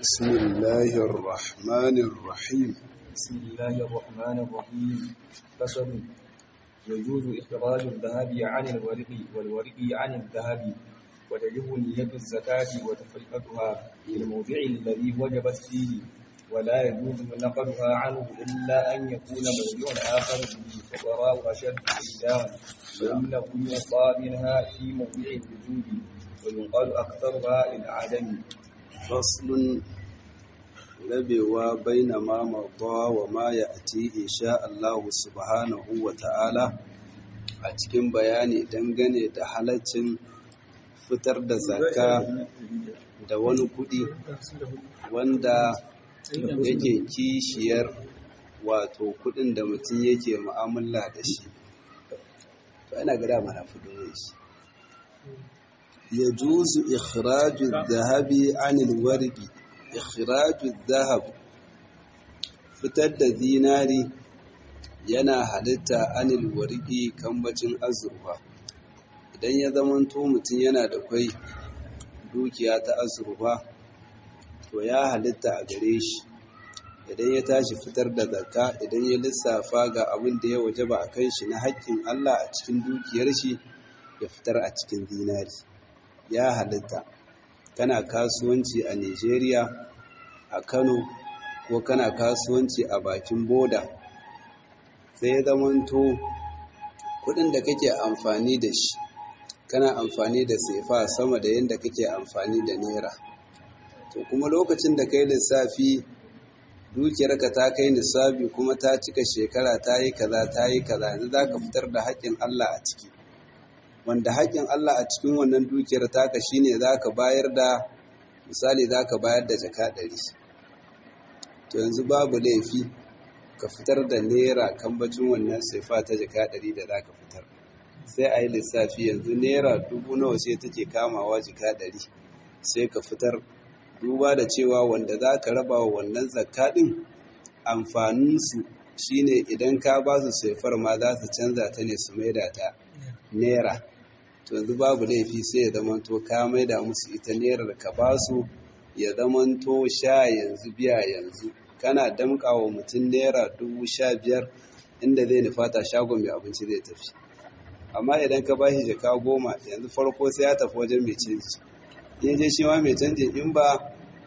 بسم الله الرحمن الرحيم بسم الله الرحمن الرحيم فصل يجوز إخراج الذهب عن الورق والورق عن الذهب وتجب نية الزكاة وتفرقتها في الموضع الذي وجبت فيه ولا يجوز نقلها عنه إلا أن يكون موضع آخر به فقراء أشد إحداثا فإنه يقى منها في موضع الوجود ويقال أكثرها للعدم فصل rabewa baina ma marda wa ma ya'ti insha Allah subhanahu wa ta'ala a cikin bayani dangane da halaccin fitar da zakka da wani kudi wanda yake kishiyar wato kudin da mutum yake mu'amala da shi to ina ga dama na fido shi yajuzu ikhraju adh-dhahabi 'anil warqi ikhraju dhahab fitar da zinari yana halitta anil warqi kambacin azurfa idan ya zamanto mutum yana da kwai dukiya ta azurfa to ya halitta a gare shi idan ya tashi fitar da zakka idan ya lissafa ga abin da ya wajaba a kan shi na haƙƙin Allah a cikin dukiyar shi ya fitar a cikin zinari ya halitta kana kasuwanci a Nigeria a Kano ko kana kasuwanci a bakin boda sai ya zamanto kudin da kake amfani da shi kana amfani da sefa sama da yadda kake amfani da naira to kuma lokacin da kai lissafi dukiyarka ta kai nisabi kuma ta cika shekara ta yi kaza ta yi kaza yanzu za ka fitar da haƙƙin Allah a ciki wanda haƙƙin Allah a cikin wannan dukiyar taka shine za ka bayar da misali za ka bayar da jaka ɗari to yanzu babu laifi ka fitar da naira kambacin wannan saifa ta jaka ɗari da za ka fitar sai a yi lissafi yanzu naira dubu nawa sai take kamawa jaka ɗari sai ka fitar duba da cewa wanda za ka raba wa wannan zakka ɗin amfaninsu shine idan ka ba su saifar ma za su canza ta ne su maida ta naira to yanzu babu laifi sai ya zamanto ka maida musu ita nerar ka ba su ya zamanto sha yanzu biya yanzu kana damƙa wa mutum naira dubu sha biyar inda zai nufata shagon mai abinci zai tafi amma idan ka ba shi jaka goma yanzu farko sai ya tafi wajen mai canji in je shi ma mai canji in ba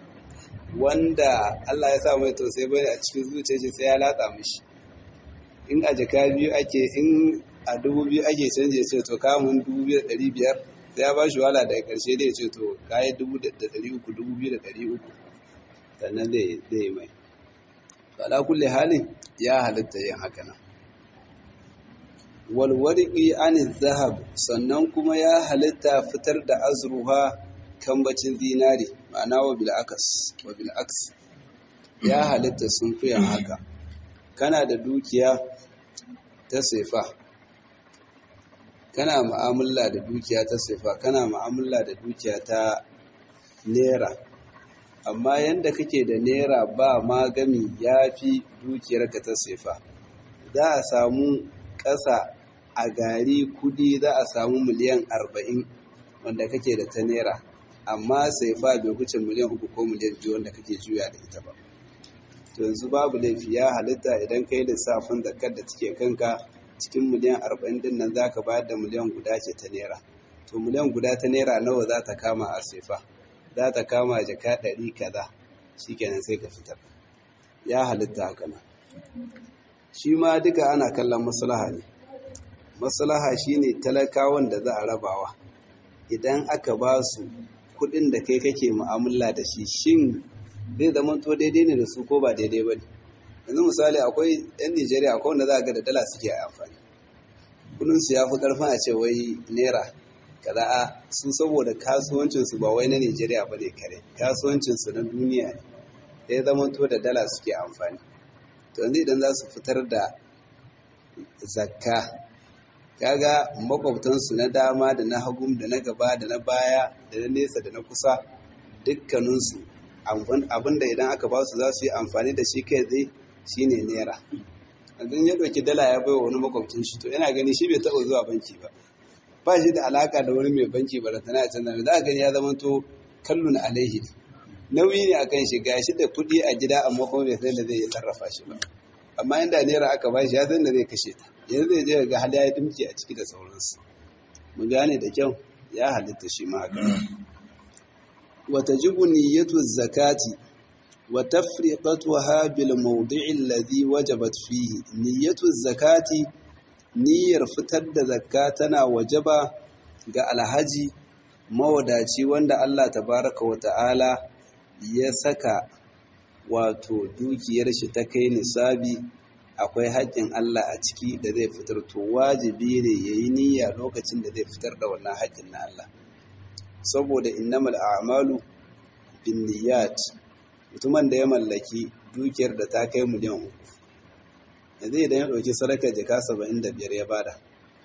wanda Allah ya sa mai tausayi bane a cikin zuciyar shi sai ya latsa mishi in a jaka biyu ake in a dubu biyu ake canje ce to kamun dubu biyu da ɗari biyar sai ya ba shi wala daga ƙarshe da ya ce to kayi dubu da ɗari uku dubu biyu da ɗari uku sannan zai yi mai ala kulle halin ya halitta yin haka nan walwarki an zahab sannan kuma ya halitta fitar da azruha kambacin zinari ma'ana wa bil'akas wa bil'aks ya halitta sun fiye haka kana da dukiya ta sefa kana ma'amala da dukiya ta sefa kana ma'amala da dukiya ta naira amma yanda kake da naira ba magami ya fi dukiyarka ta sefa za a samu ƙasa a gari kudi za a samu miliyan arba'in wanda kake da ta naira amma sefa bai wuce miliyan uku ko miliyan biyu wanda kake juya da ita ba to yanzu babu laifi ya halitta idan kai lissafin zakar da take kanka cikin miliyan arba'in din nan zaka bayar da miliyan guda ce ta naira to miliyan guda ta naira nawa za ta kama a sefa za ta kama jaka ɗari kaza shikenan sai ka fitar ya halitta haka nan shi ma duka ana kallon maslaha ne maslaha shine talakawan da za a rabawa idan aka ba su kuɗin da kai kake mu'amala da shi shin zai zama to daidai ne da su ko ba daidai ba ne yanzu misali akwai yan nigeria akwai wanda za a ga da dala suke amfani kudinsu ya fi karfin a ce wai naira kaza a su saboda kasuwancinsu ba wai na nigeria ba ne kare kasuwancinsu na duniya ne ya zama to da dala suke amfani to yanzu idan za su fitar da zakka kaga makwabtansu na dama da na hagum da na gaba da na baya da na nesa da na kusa dukkaninsu abinda idan aka ba su za su yi amfani da shi kai zai shi ne naira idan ya ɗauki dala ya bai wa wani makwabcin shi to yana gani shi bai taɓa zuwa banki ba ba shi da alaka da wani mai banki ba da tana canza za a gani ya zama to kallon alaihi ne nauyi ne akan shi gashi da kuɗi a gida amma kuma bai san da zai yi sarrafa shi ba amma inda naira aka ba shi ya san da zai kashe ta yanzu zai je ga hali ya dimki a ciki da sauransu mu gane da kyau ya halitta shi ma haka wa tajibu niyyatu zakati wa tafriqatuha bil mawdi'i alladhi wajabat fihi niyyatu zakati niyyar fitar da zakka tana wajaba ga alhaji mawadaci wanda Allah tabaraka wa ta'ala ya saka wato dukiyar shi ta kai nisabi akwai haƙƙin Allah a ciki da zai fitar to wajibi ne ya yi niyya lokacin da zai fitar da wannan haƙƙin na Allah saboda innamal a'malu bin niyyat mutumin da ya mallaki dukiyar da ta kai miliyan uku yanzu idan ya ɗauki sadakar jaka saba'in da biyar ya bada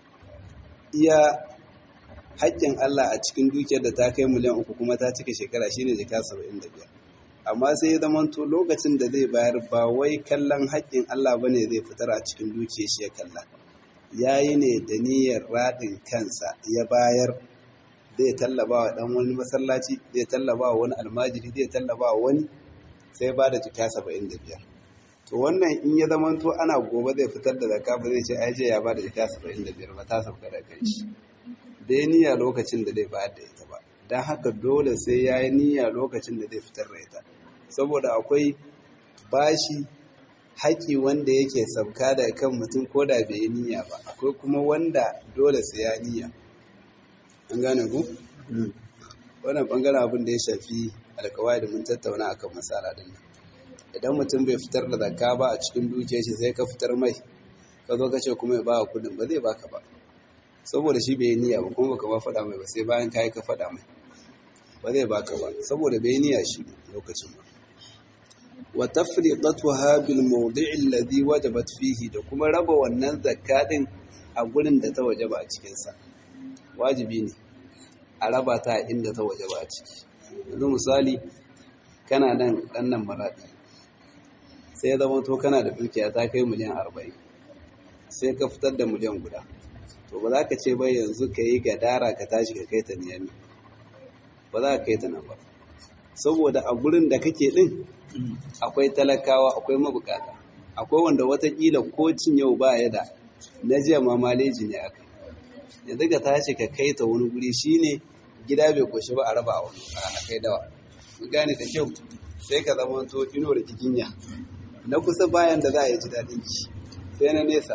iya haƙƙin Allah a cikin dukiyar da ta kai miliyan uku kuma ta cika shekara shine jaka saba'in da biyar amma sai ya zamanto lokacin da zai bayar ba wai kallon haƙƙin Allah ba ne zai fitar a cikin dukiyar shi ya kalla ya yi ne da niyyar raɗin kansa ya bayar zai tallaba wa ɗan wani masallaci zai tallaba wa wani almajiri zai tallaba wa wani sai ba da jika saba'in da biyar to wannan in ya zamanto ana gobe zai fitar da zakka ba zai ce ai je ya ba da jika saba'in da biyar ba ta sauka da kai shi bai niyya lokacin da zai bayar da ita ba don haka dole sai ya yi niyya lokacin da zai fitar da ita saboda akwai bashi haƙi wanda yake sabka da kan mutum ko da bai yi niyya ba akwai kuma wanda dole sai ya niyya an gane ku? wannan ɓangaren abin da ya shafi alkawai da mun tattauna akan matsala din nan idan mutum bai fitar da zakka ba a cikin dukiyar shi sai ka fitar mai ka zo ka ce kuma ya ba kudin ba zai baka ba saboda shi bai niyya ba kuma baka ba faɗa mai ba sai bayan kayi ka faɗa mai ba zai baka ba saboda bai niyya shi lokacin ba wa tafriqatuha bil mawdi'i alladhi wajabat fihi da kuma raba wannan zakka din a gurin da ta wajaba a cikin sa wajibi ne a raba ta inda ta wajaba a ciki yanzu misali kana nan dan nan maradi sai zama to kana da dukiya ta kai miliyan 40 sai ka fitar da miliyan guda to ba za ka ce bai yanzu ka yi gadara ka tashi ka kai ta niyami ba za ka kai ta nan ba saboda a gurin da kake din akwai talakawa akwai mabukata akwai wanda watakila ko cin yau ba ya da na jiya ma maleji ne aka yanzu ka tashi ka kai ta wani guri shine gida bai koshi ba a raba a wani a kai dawa mun gane da kyau sai ka zama to ino da kikinya na kusa bayan da za a yi ji daɗin ki sai na nesa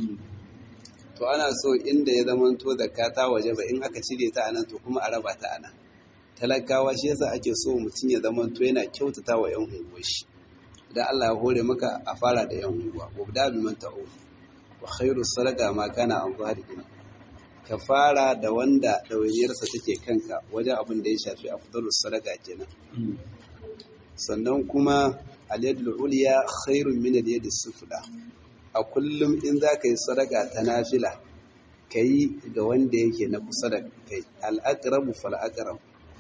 to ana so inda ya zama to zakka ta waje ba in aka cire ta anan to kuma a raba ta anan talakawa shi yasa ake so mutum ya zama to yana kyautata wa yan unguwar shi idan Allah ya hore maka a fara da yan unguwa wa da bi man ta'u wa khairu sadaqa ma kana an zahiri ka fara da wanda ɗawainiyarsa take kanka wajen abin da ya shafi afdalus sadaqa kenan sannan kuma al-yadul ulya khairun min al-yadi sufla a kullum in za ka yi sadaka ta nafila ka yi ga wanda yake na kusa da kai al'aƙarabu fal'aƙarab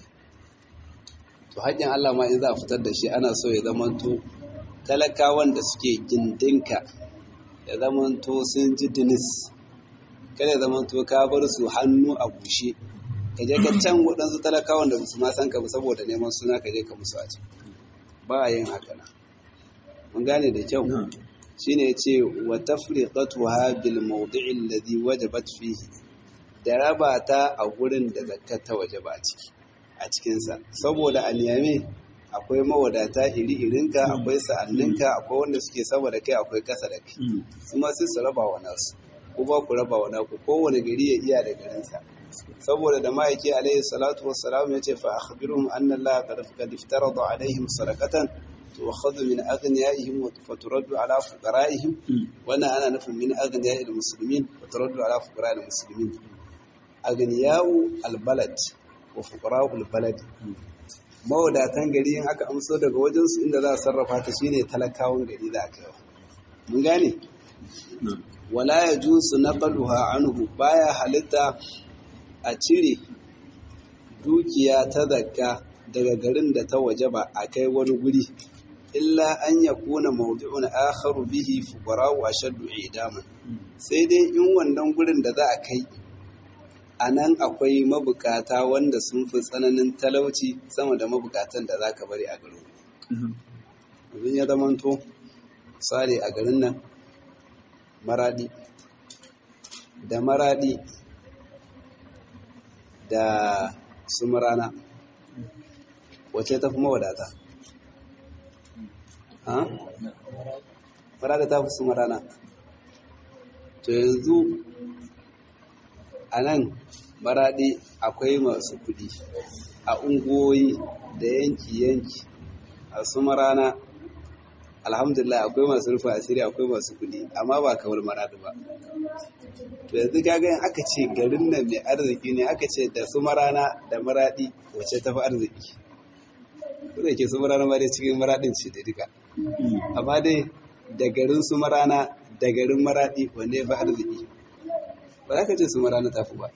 to haƙƙin Allah ma in za a fitar da shi ana so ya zamanto talakawan da suke gindinka ya zamanto sun ji dinis kada ya zamanto ka bar su hannu a bushe ka je ka can waɗansu talakawan da su ma san ka saboda neman suna ka je ka musu a can ba a yin haka na mun gane da kyau shine yace wa tafriqatuha bil mawdi'i alladhi wajabat fihi da raba ta a gurin da zakka ta wajaba a ciki a cikin sa saboda aliyame akwai mawadata iri irinka akwai sa'anninka akwai wanda suke sama da kai akwai kasa da kai su ma sai su raba wa nasu ko ba ku raba wa naku kowane gari ya iya da garinsa saboda da ma'aiki alaihi salatu wassalam ya ce fa akhbiruhum anna allaha qad qad iftarada alaihim sadaqatan tu'khadhu min aghniyaihim wa turaddu ala fuqaraihim wannan ana nufin min aghniya'il muslimin wa turaddu ala fuqara'il muslimin aghniya'u albalad wa fuqara'ul balad mawadatan gari in aka amso daga wajen su inda za a sarrafa ta shine talakawan gari da aka yi mun gane wala yajusu naqluha anhu baya halitta a cire dukiya ta zakka daga garin da ta waje ba a kai wani guri illa an ya kuna mawdu'un akharu bihi fuqara wa shaddu idaman sai dai in wannan gurin da za a kai a nan akwai mabukata wanda sun fi tsananin talauci sama da mabukatan da za ka bari a garin abin ya zamanto tsari a garin nan maradi da maradi da sumarana wace ta fi mawadata ha? maradi ta fi sumarana to yanzu a nan maradi akwai masu kudi a ungoyi da yanki-yanki a sumarana alhamdulillah akwai masu rufe asiri akwai masu kudi amma ba kamar maradi ba to yanzu kaga yin aka ce garin nan mai arziki ne aka ce da su marana da maradi wace tafi arziki kuma ke su marana ma dai cikin maradin ce da duka amma dai da garin su marana da garin maradi wanne ya fi arziki ba za ka ce su marana tafi ba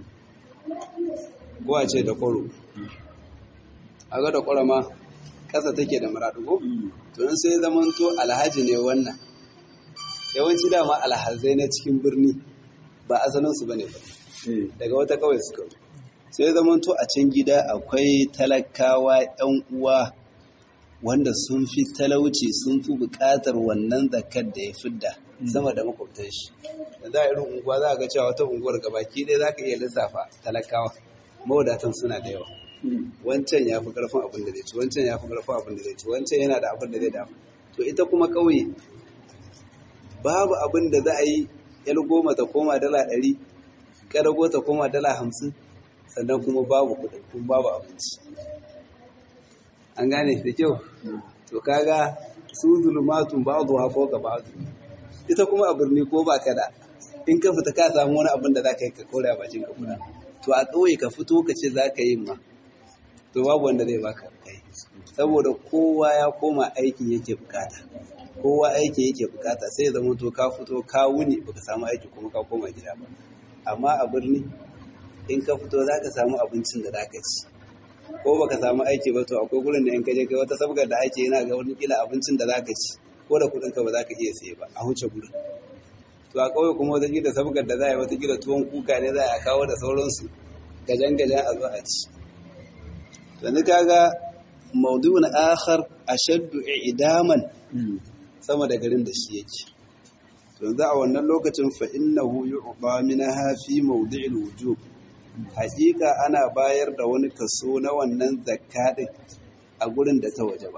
ko a ce da kwaro a ga da kwaro ma ƙasa take da maraɗugo to in sai zamanto alhaji ne wannan yawanci dama alhazai na cikin birni ba asalinsu ba ne ba daga wata kawai suka sai zamanto a can gida akwai talakawa yan uwa wanda sun fi talauci sun fi buƙatar wannan zakar da ya fidda sama da makwabtan shi da za a irin unguwa za a ga cewa wata unguwar gabaki ɗaya za ka iya lissafa talakawa mawadatan suna da yawa wancan ya fi ƙarfin abin da zai ci wancan ya fi ƙarfin abin da zai ci wancan yana da abin da zai damu to ita kuma ƙauye babu abin da za a yi yar goma ta koma dala ɗari ƙarago ta koma dala hamsin sannan kuma babu kuɗin kuma babu abinci an gane da kyau to kaga su zulumatun ba'adu ha ga ba'adu ita kuma a birni ko ba ka da in ka fita ka samu wani abin da za ka yi ka kore a bakin ka kuɗa to a ƙauye ka fito ka ce za ka yi ma to babu wanda zai baka kai saboda kowa ya koma aikin yake bukata kowa aiki yake bukata sai zama to ka fito ka wuni baka samu aiki kuma ka koma gida ba amma a birni in ka fito za ka samu abincin da za ka ci ko baka samu aiki ba to akwai gurin da in ka je kai wata sabgar da ake yana ga wani kila abincin da za ka ci ko da kuɗin ka ba za ka iya saye ba a huce gurin to a ƙauye kuma wata kila sabgar da za a yi wata kila tuwon kuka ne za a kawo da sauransu gajan gajan a zo a ci yanzu kaga maudu'un akhar ashaddu i'daman sama da garin da shi yake yanzu a wannan lokacin fa innahu yu'ta minha fi mawdi'il wujub hakika ana bayar da wani kaso na wannan zakka din a gurin da ta waje ba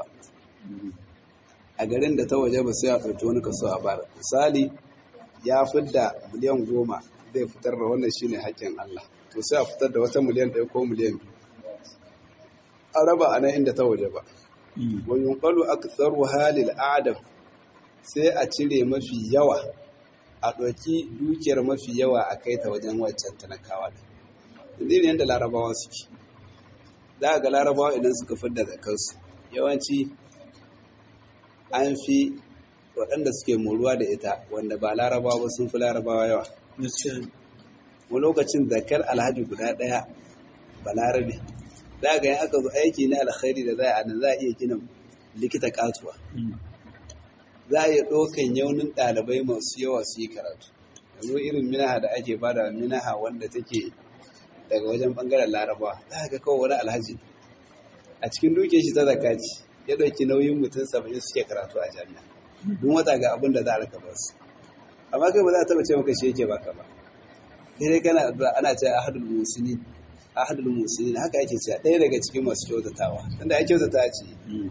a garin da ta waje ba sai a ɗauki wani kaso a bara misali ya fidda miliyan goma zai fitar da wannan shine haƙƙin Allah to sai a fitar da wata miliyan ɗaya ko miliyan biyu a raba a nan inda ta waje ba wa yunqalu aktharu halil adam sai a cire mafi yawa a ɗauki dukiyar mafi yawa a kai ta wajen waccan talakawa da yanzu yadda larabawa suke za a ga larabawa idan suka fidda da kansu yawanci an fi waɗanda suke moruwa da ita wanda ba larabawa ba sun fi larabawa yawa wani lokacin zakar alhaji guda ɗaya ba larabe za ga yin aka zo aiki na alkhairi da za a nan za a iya gina likita katuwa za a iya ɗaukan yaunin ɗalibai masu yawa su yi karatu yanzu irin minaha da ake bada minaha wanda take daga wajen ɓangaren laraba za ga kawai wani alhaji a cikin duke shi ta zakaci ya ɗauki nauyin mutum saba'in suke karatu a jami'a duk wata ga abin da za a raka ba su amma kai ba za a taɓa ce maka shi yake baka ba dai kana ana ce ahadul musini ahadul musini haka ake cewa ɗaya daga cikin masu kyautatawa tunda ya kyautata ce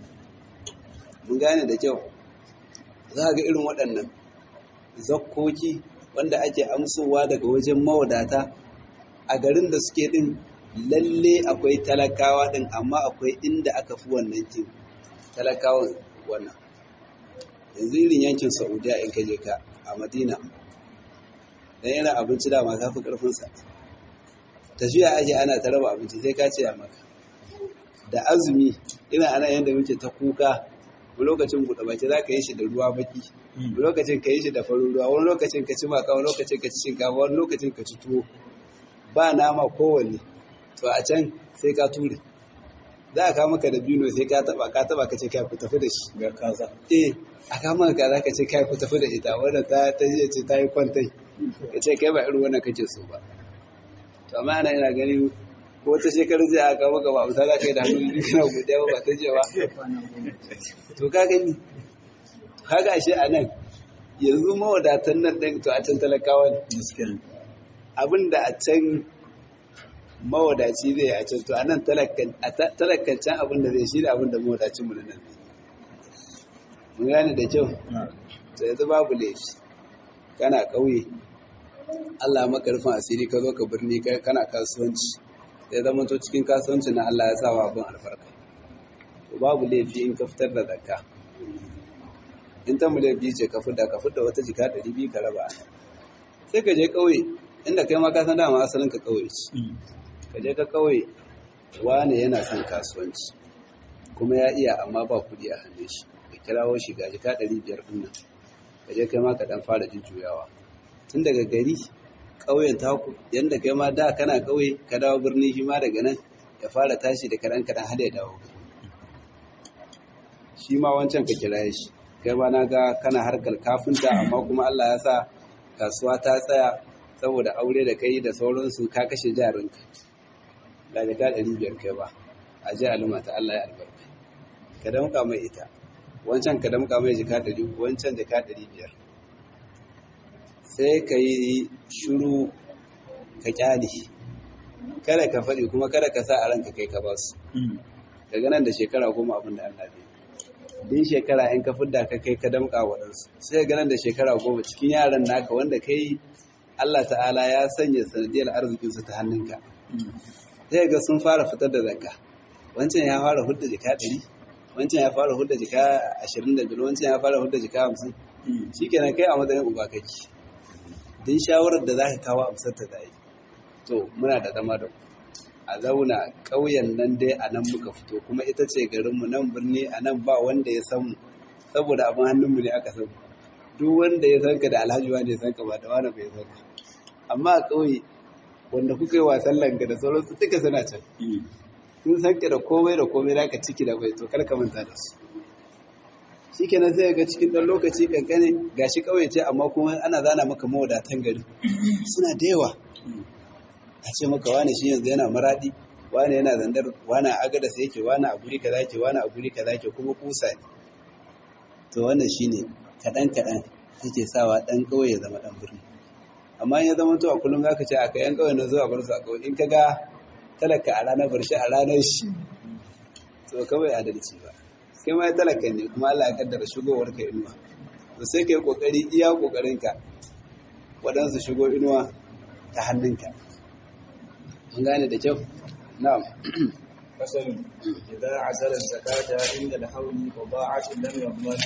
mun gane da kyau za ga irin waɗannan zakkoki wanda ake amsowa daga wajen mawadata a garin da suke ɗin lalle akwai talakawa ɗin amma akwai inda aka fi wannan kin talakawan wannan yanzu irin yankin saudiya in kaje ka a madina dan yana abinci dama ka fi ƙarfinsa tafiya ake ana ta raba abinci sai ka ce a maka da azumi ina ana yadda muke ta kuka wani lokacin buɗe baki za ka yi shi da ruwa baki wani lokacin ka yi shi da farin ruwa wani lokacin ka ci maka wani lokacin ka ci shinkafa wani lokacin ka ci tuwo ba nama kowanne to a can sai ka ture za a kawo maka da bino sai ka taba ka taba ka ce kai ku tafi da shi ga kaza eh a kawo maka kaza ka ce kai ku tafi da ita wanda ta ta ce ta yi kwantai ka ce kai ba irin wannan kake so ba to amma ana ina gani ko wata shekarar zai aka maka ba amsa za ka yi da hannu biyu kana godiya ba ta ce ba to ka gani kaga ashe a nan yanzu mawadatan nan ɗin to a can talakawa ne abinda a can mawadaci zai a can to a nan talakancin abinda zai shi da abinda mawadacin mu na nan mun gane da kyau to yanzu babu laifi kana ƙauye Allah makarfin asiri ka zo ka birni kana kasuwanci ya zama to cikin kasuwanci na Allah ya sa wa abin albarka to babu laifi in ka fitar da zakka in ta miliyan biyu ce ka fidda ka fidda wata jika ɗari biyu ka raba sai ka je ƙauye inda kai ma ka san dama asalin ka ƙauye ce ka je ka ƙauye wane yana son kasuwanci kuma ya iya amma ba kuɗi a hannun shi ka kirawo shi ga jika ɗari biyar ɗin nan ka je kai ma ka ɗan fara jujjuyawa tun daga gari ƙauyen taku yadda kai ma da kana ƙauye ka dawo birni shi ma daga nan ya fara tashi da kaɗan kaɗan har ya dawo shi ma wancan ka kira shi kai ba na ga kana harkar kafinta amma kuma Allah ya sa kasuwa ta tsaya saboda aure da kai da sauransu ka kashe jarinka da jaka ɗari biyar kai ba a ji aluma ta Allah ya albarka ka damka mai ita wancan ka damka mai jaka ɗari wancan jaka ɗari biyar sai ka yi shuru ka kyale kada ka faɗi kuma kada ka sa a ranka kai ka ba su daga nan da shekara goma abin da Allah bai din shekara in ka fidda ka kai ka damƙa waɗansu sai ga nan da shekara goma cikin yaran naka wanda kai Allah ta'ala ya sanya sanadiyar arzikinsu ta hannunka sai ga sun fara fitar da zakka wancan ya fara hudda jika ɗari wancan ya fara hudda jika ashirin da biyar wancan ya fara hudda jika hamsin shi kenan kai a matsayin uba kake din shawarar da za ka kawo amsar ta da to muna da zama da ku a zauna ƙauyen nan dai a nan muka fito kuma ita ce garinmu nan birni a nan ba wanda ya san mu saboda abin hannunmu ne aka san duk wanda ya san ka da alhaji wanda ya san ka ba da wani bai san ka amma a ƙauye wanda kuka yi wasan langa da sauransu duka suna can sun san ka da komai da komai naka ciki da bai to kar ka manta da su shikenan sai ga cikin ɗan lokaci kankane gashi ƙauye ce amma kuma ana zana maka mawadatan gari suna da yawa a ce maka wane shi yanzu yana maradi wane yana zandar wane a agada sai yake wane a guri kaza ke wane a guri kaza ke kuma kusa ne to wannan shine kadan kadan yake sawa dan kauye ya zama dan birni amma in ya zama to a kullum zaka ce aka yan kauye na zuwa bar su a kauye in kaga talaka a ranar bar shi a ranar shi to kawai adalci ba kai ma talaka ne kuma Allah ya kaddara shigowar ka inuwa to sai kai kokari iya kokarin ka waɗansu shigo inuwa ta hannunka an gane da kyau na'am فصل إذا عزل الزكاة عند الحول وضاعت لم يضمن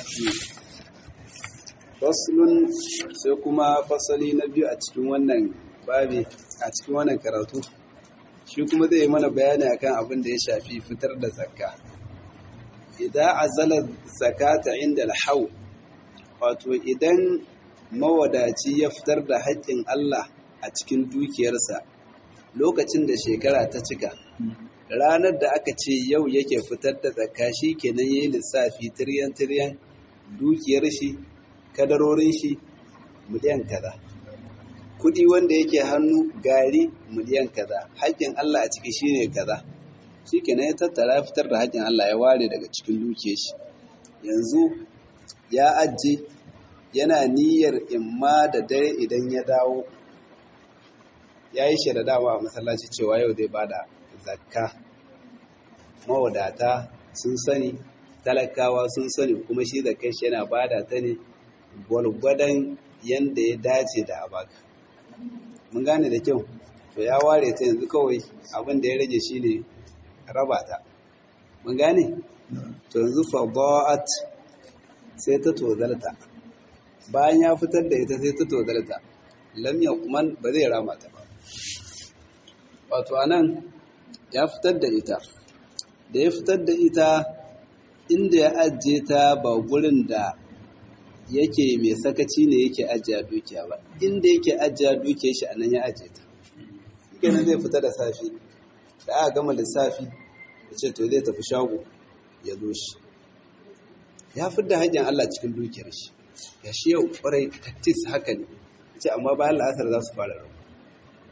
faslun sai kuma fasali na biyu a cikin wannan babi a cikin wannan karatu shi kuma zai yi mana bayani akan abin da ya shafi fitar da zakka idan azala zakata inda alhau wato idan mawadaci ya fitar da haƙƙin Allah a cikin dukiyarsa lokacin da shekara ta cika ranar da aka ce yau yake fitar da zakka shi kenan yayi lissafi tiryan tiryan dukiyar shi kadarorin shi miliyan kaza kudi wanda yake hannu gari miliyan kaza haƙƙin Allah a ciki shine kaza shi kenan ya tattara ya fitar da haƙƙin Allah ya ware daga cikin dukiyar shi yanzu ya ajiye yana niyyar imma da dare idan ya dawo ya yi shi da dama a masallaci cewa yau zai bada zakka mawadata sun sani talakawa sun sani kuma shi da kai shi yana bada ta ne gwargwadon yadda ya dace da abaka mun gane da kyau to ya ware ta yanzu kawai abin da ya rage shi ne raba ta mun gane to yanzu fada'at sai ta tozalta bayan ya fitar da ita sai ta tozalta lam kuma ba zai rama ta ba wato anan ya fitar da ita da ya fitar da ita inda ya ajiye ta ba gurin da yake mai sakaci ne yake ajiye dukiya ba inda yake ajiye dukiya shi anan ya ajiye ta kenan zai fita da safi da aka gama lissafi ya ce to zai tafi shago ya zo shi ya fi da hanyar Allah cikin dukiyar shi ya shi yau kwarai taktis haka ne ce amma bayan la'asar za su fara rabu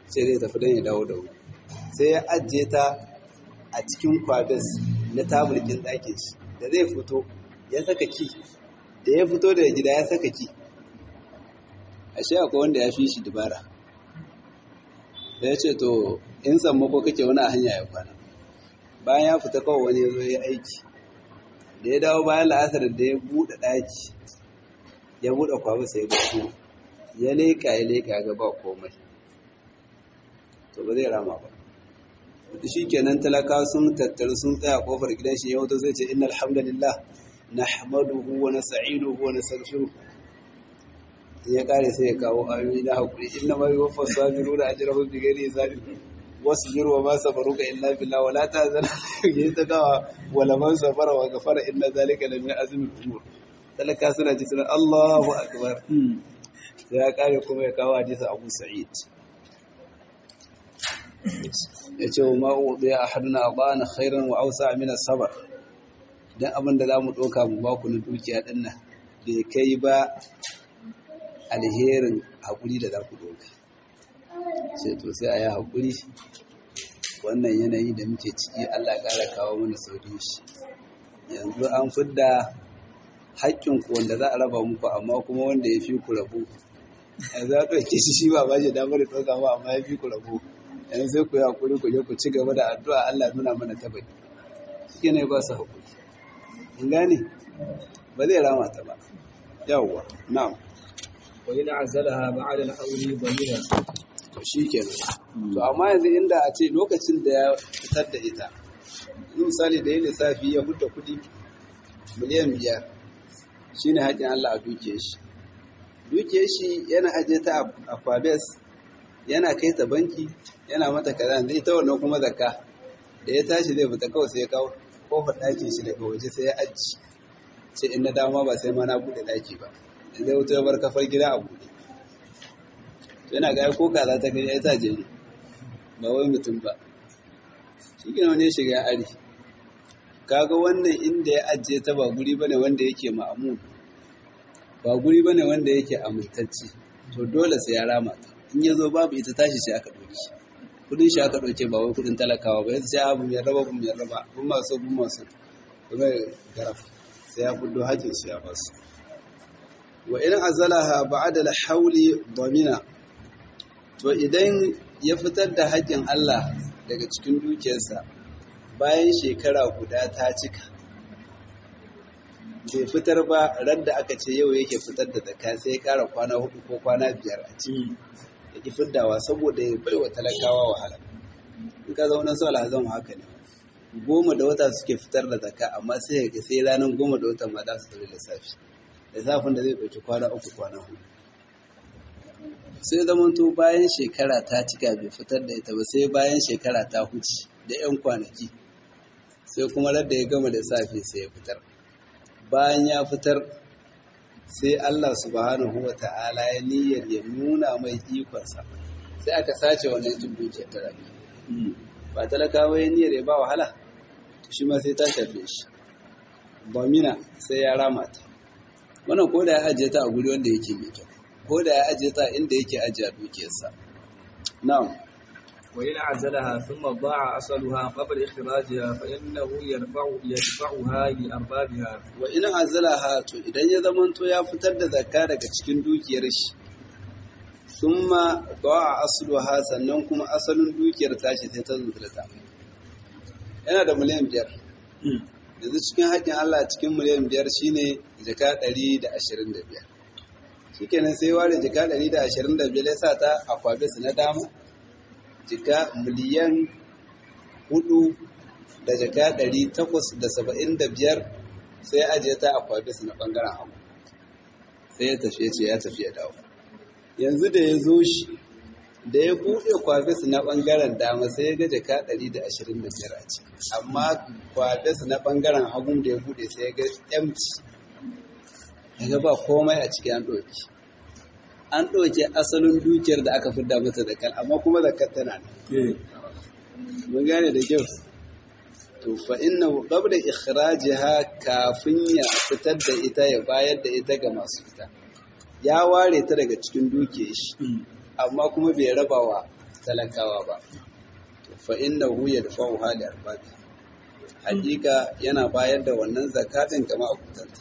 sai zai tafi don ya dawo da wuri sai ya ajiye ta a cikin kwabes na tabulkin ɗakin shi da zai fito ya saka ki da ya fito daga gida ya saka ki ashe akwai wanda ya fi shi dubara da ya ce to in sammako kake wani a hanya ya kwana bayan ya fita kawai wani ya zo ya aiki da ya dawo bayan la'asar da ya buɗe ɗaki ya buɗe kwabu sai ya fito ya leƙa ya leƙa ga ba komai to ba zai rama ba shi kenan talaka sun tattaru sun tsaya kofar gidan shi ya wato zai ce inna alhamdulillah nahmaduhu wa nasta'inuhu wa nastaghfiruh ya kare sai ya kawo ayoyi na hakuri inna ma yuwaffa sabiruna ajrahum bighairi hisabin wasbir wa ma sabaruka illa billah wa la tahzan yayi ta gawa wala man sabara wa ghafara inna zalika la min azmi al-umur talaka suna ji suna Allahu akbar sai ya kare kuma ya kawo hadisi Abu Sa'id ya ce wa ma'uɗe a haduna a ba'ana khairan wa ausa amina sabar don abin da za mu ɗauka mu ba ku na dukiya ɗin nan bai kai ba alherin haƙuri da za ku ɗauka sai to sai a yi haƙuri wannan yanayi da muke ciki allah ƙara kawo mana sauƙin shi yanzu an fidda haƙƙinku wanda za a raba muku amma kuma wanda ya fi ku rabu yanzu a ɗauke shi shi ba ba shi damar da ɗauka ba amma ya fi ku rabu yanzu sai ku yi haƙuri ku je ku ci gaba da addu'a Allah nuna mana tabbai shi ne ba su haƙuri in gane ba zai rama ta ba yawwa na'am wa yana azalaha ba'da al-hawli dhamira to shi kenan to amma yanzu inda a ce lokacin da ya fitar da ita yanzu misali da ya lissafi ya hudda kuɗi miliyan biyar shine haƙin Allah a duke shi duke shi yana aje ta a kwabes yana kai ta banki yana mata kaza zai ta wannan kuma zakka da ya tashi zai fita kawai sai ya kawo kofar ɗakin shi daga waje sai ya aji ce in na dama ba sai ma na buɗe ɗaki ba in zai wuce bar kafar gida a buɗe yana ga ko kaza ta gani ya ta je ba wai mutum ba shi gina wani shiga ya ari kaga wannan inda ya ajiye ta ba guri bane wanda yake ma'amun ba guri bane wanda yake amintacce to dole sai ya rama ta in ya zo babu ita tashi sai aka ɗauki kudin shi aka ɗauke ba wai kudin talakawa ba yanzu sai abu mai raba bu mai raba bun masu bun masu kuma garaf sai ya fuddo hajjin su ya basu wa in azalaha ba'da al-hawli damina to idan ya fitar da haƙƙin Allah daga cikin dukiyarsa bayan shekara guda ta cika bai fitar ba ran da aka ce yau yake fitar da zakka sai ya ƙara kwana hudu ko kwana biyar a ciki ya ki fiddawa saboda ya bai wa talakawa wahala in ka zauna su alhazan haka ne goma da wata suke fitar da zakka amma sai ga sai ranar goma da wata ma za su tafi lissafi lissafin da zai ɗauki kwana uku kwana hudu sai zamanto bayan shekara ta cika bai fitar da ita ba sai bayan shekara ta huce da 'yan kwanaki sai kuma radda ya gama da safe sai ya fitar bayan ya fitar sai Allah subhanahu wa ta'ala ya niyyar ya nuna mai ikonsa sai aka sace wannan cin dukiyar ta rabi ba talakawa ya niyyar ya ba wahala shi ma sai ta shafe shi bamina sai ya rama ta wannan ko da ya ajiye ta a guri wanda yake mai kyau ko da ya ajiye ta inda yake ajiye dukiyarsa na'am وإن عزلها ثم ضاع أصلها قبل إخراجها فإنه يرفع يدفعها لأربابها wa in azalaha to idan ya zamanto ya fitar da zakka daga cikin dukiyar shi summa da'a asluha sannan kuma asalin dukiyar tashi sai ta zuzurta yana da miliyan biyar yanzu cikin haƙƙin Allah cikin miliyan biyar shine jaka ɗari da ashirin da biyar shikenan sai ware jaka ɗari da ashirin da biyar ya sa ta a kwabis na dama jika miliyan hudu da jaka ɗari takwas da saba'in da biyar sai ajiye ta a kwabis na ɓangaren hagu sai ya tafi ya ce ya tafi ya dawo yanzu da ya zo shi da ya buɗe kwabis na ɓangaren dama sai ya ga jaka ɗari da ashirin da biyar a ciki amma kwabis na ɓangaren hagun da ya buɗe sai ya ga empty ya ga ba komai a ciki an ɗauki an ɗauke asalin dukiyar da aka fidda mata da kan amma kuma zakar tana nan mun gane da kyau to fa inna qabla ikhrajiha kafin ya fitar da ita ya bayar da ita ga masu ita ya ware ta daga cikin dukiyar shi amma kuma bai raba wa talakawa ba fa innahu yadfa'u hali arbabi hakika yana bayar da wannan zakatin ga ma'abutanta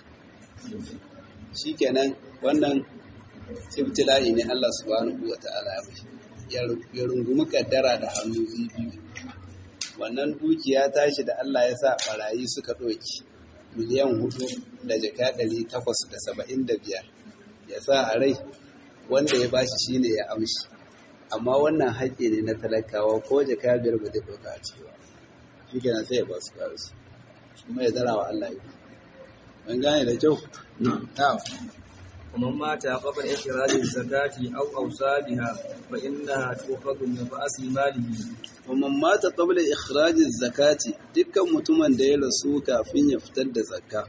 shikenan wannan ibtila'i ne Allah subhanahu wata'ala ya mishi ya rungumi kaddara da hannu biyu wannan dukiya tashi da Allah ya sa barayi suka ɗauki miliyan hudu da jaka ɗari takwas da saba'in da biyar ya sa a rai wanda ya bashi shine ya amshi amma wannan haƙƙi ne na talakawa ko jaka biyar ba zai ɗauka a ciki ba shi kenan sai ya ba su kawo su kuma ya zara wa Allah yi ban gane da kyau na'am ومن مات قبل إخراج الزكاة أو أوصى بها فإنها تؤخذ من رأس ماله ومن مات قبل إخراج الزكاة dukkan mutumin da ya rasu kafin ya fitar da zakka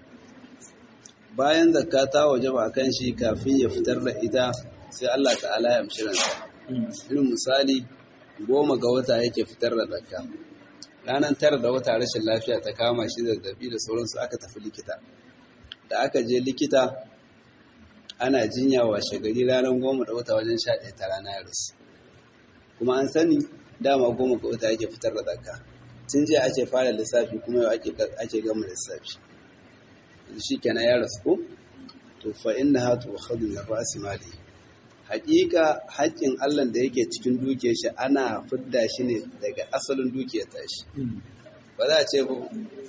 bayan zakka ta wajaba kan shi kafin ya fitar da ita sai Allah ta'ala ya amshi ransa irin misali goma ga wata yake fitar da zakka ranar tara da wata rashin lafiya ta kama shi zazzabi da sauransu aka tafi likita da aka je likita ana jinya washe gari ranar goma da wata wajen sha ɗaya ta rana ya rasu kuma an sani dama goma ga wata yake fitar da zakka tun jiya ake fara lissafi kuma yau ake gama lissafi shi kenan ya rasu ko to fa inna hatu wa khadun na ra'si mali haƙiƙa haƙƙin Allah da yake cikin dukiyar shi ana fidda shi ne daga asalin dukiyar tashi ba za a ce ba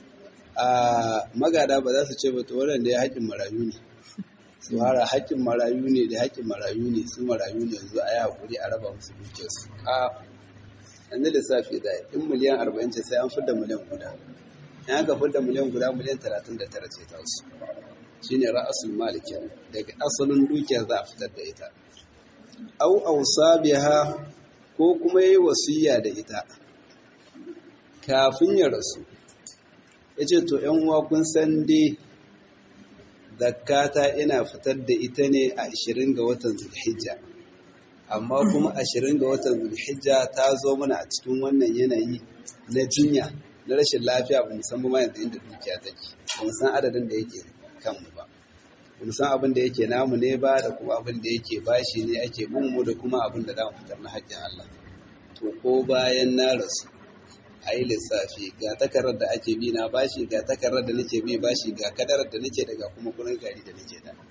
a magada ba za su ce ba to wannan da ya haƙƙin marayu ne su hara haƙƙin marayu ne da haƙƙin marayu ne su marayu ne yanzu a yi haƙuri a raba musu dukiyarsu a yanzu lissafi da in miliyan arba'in ce sai an fidda miliyan guda in aka fidda miliyan guda miliyan talatin da tara ce ta su shi ne ra'asul malik daga asalin dukiyar za a fitar da ita au ausa biha ko kuma yi wasiya da ita kafin ya rasu ya ce to ‘yan uwa kun san dai zakata ina fitar da ita ne a 20 ga watan zulhijja amma kuma 20 ga watan zulhijja ta zo mana a cikin wannan yanayi na jinya na rashin lafiya ba musamman ma yanzu inda dukiya take ba mu san adadin da yake kanmu ba ba mu san abin da yake namu ne ba da kuma abin da yake bashi ne ake bin mu da kuma abin da za mu fitar na haƙƙin Allah to ko bayan na rasu a yi lissafi ga takarar da ake bi na bashi ga takarar da nake bi bashi ga kadarar da nake daga kuma kuɗin gari da nake da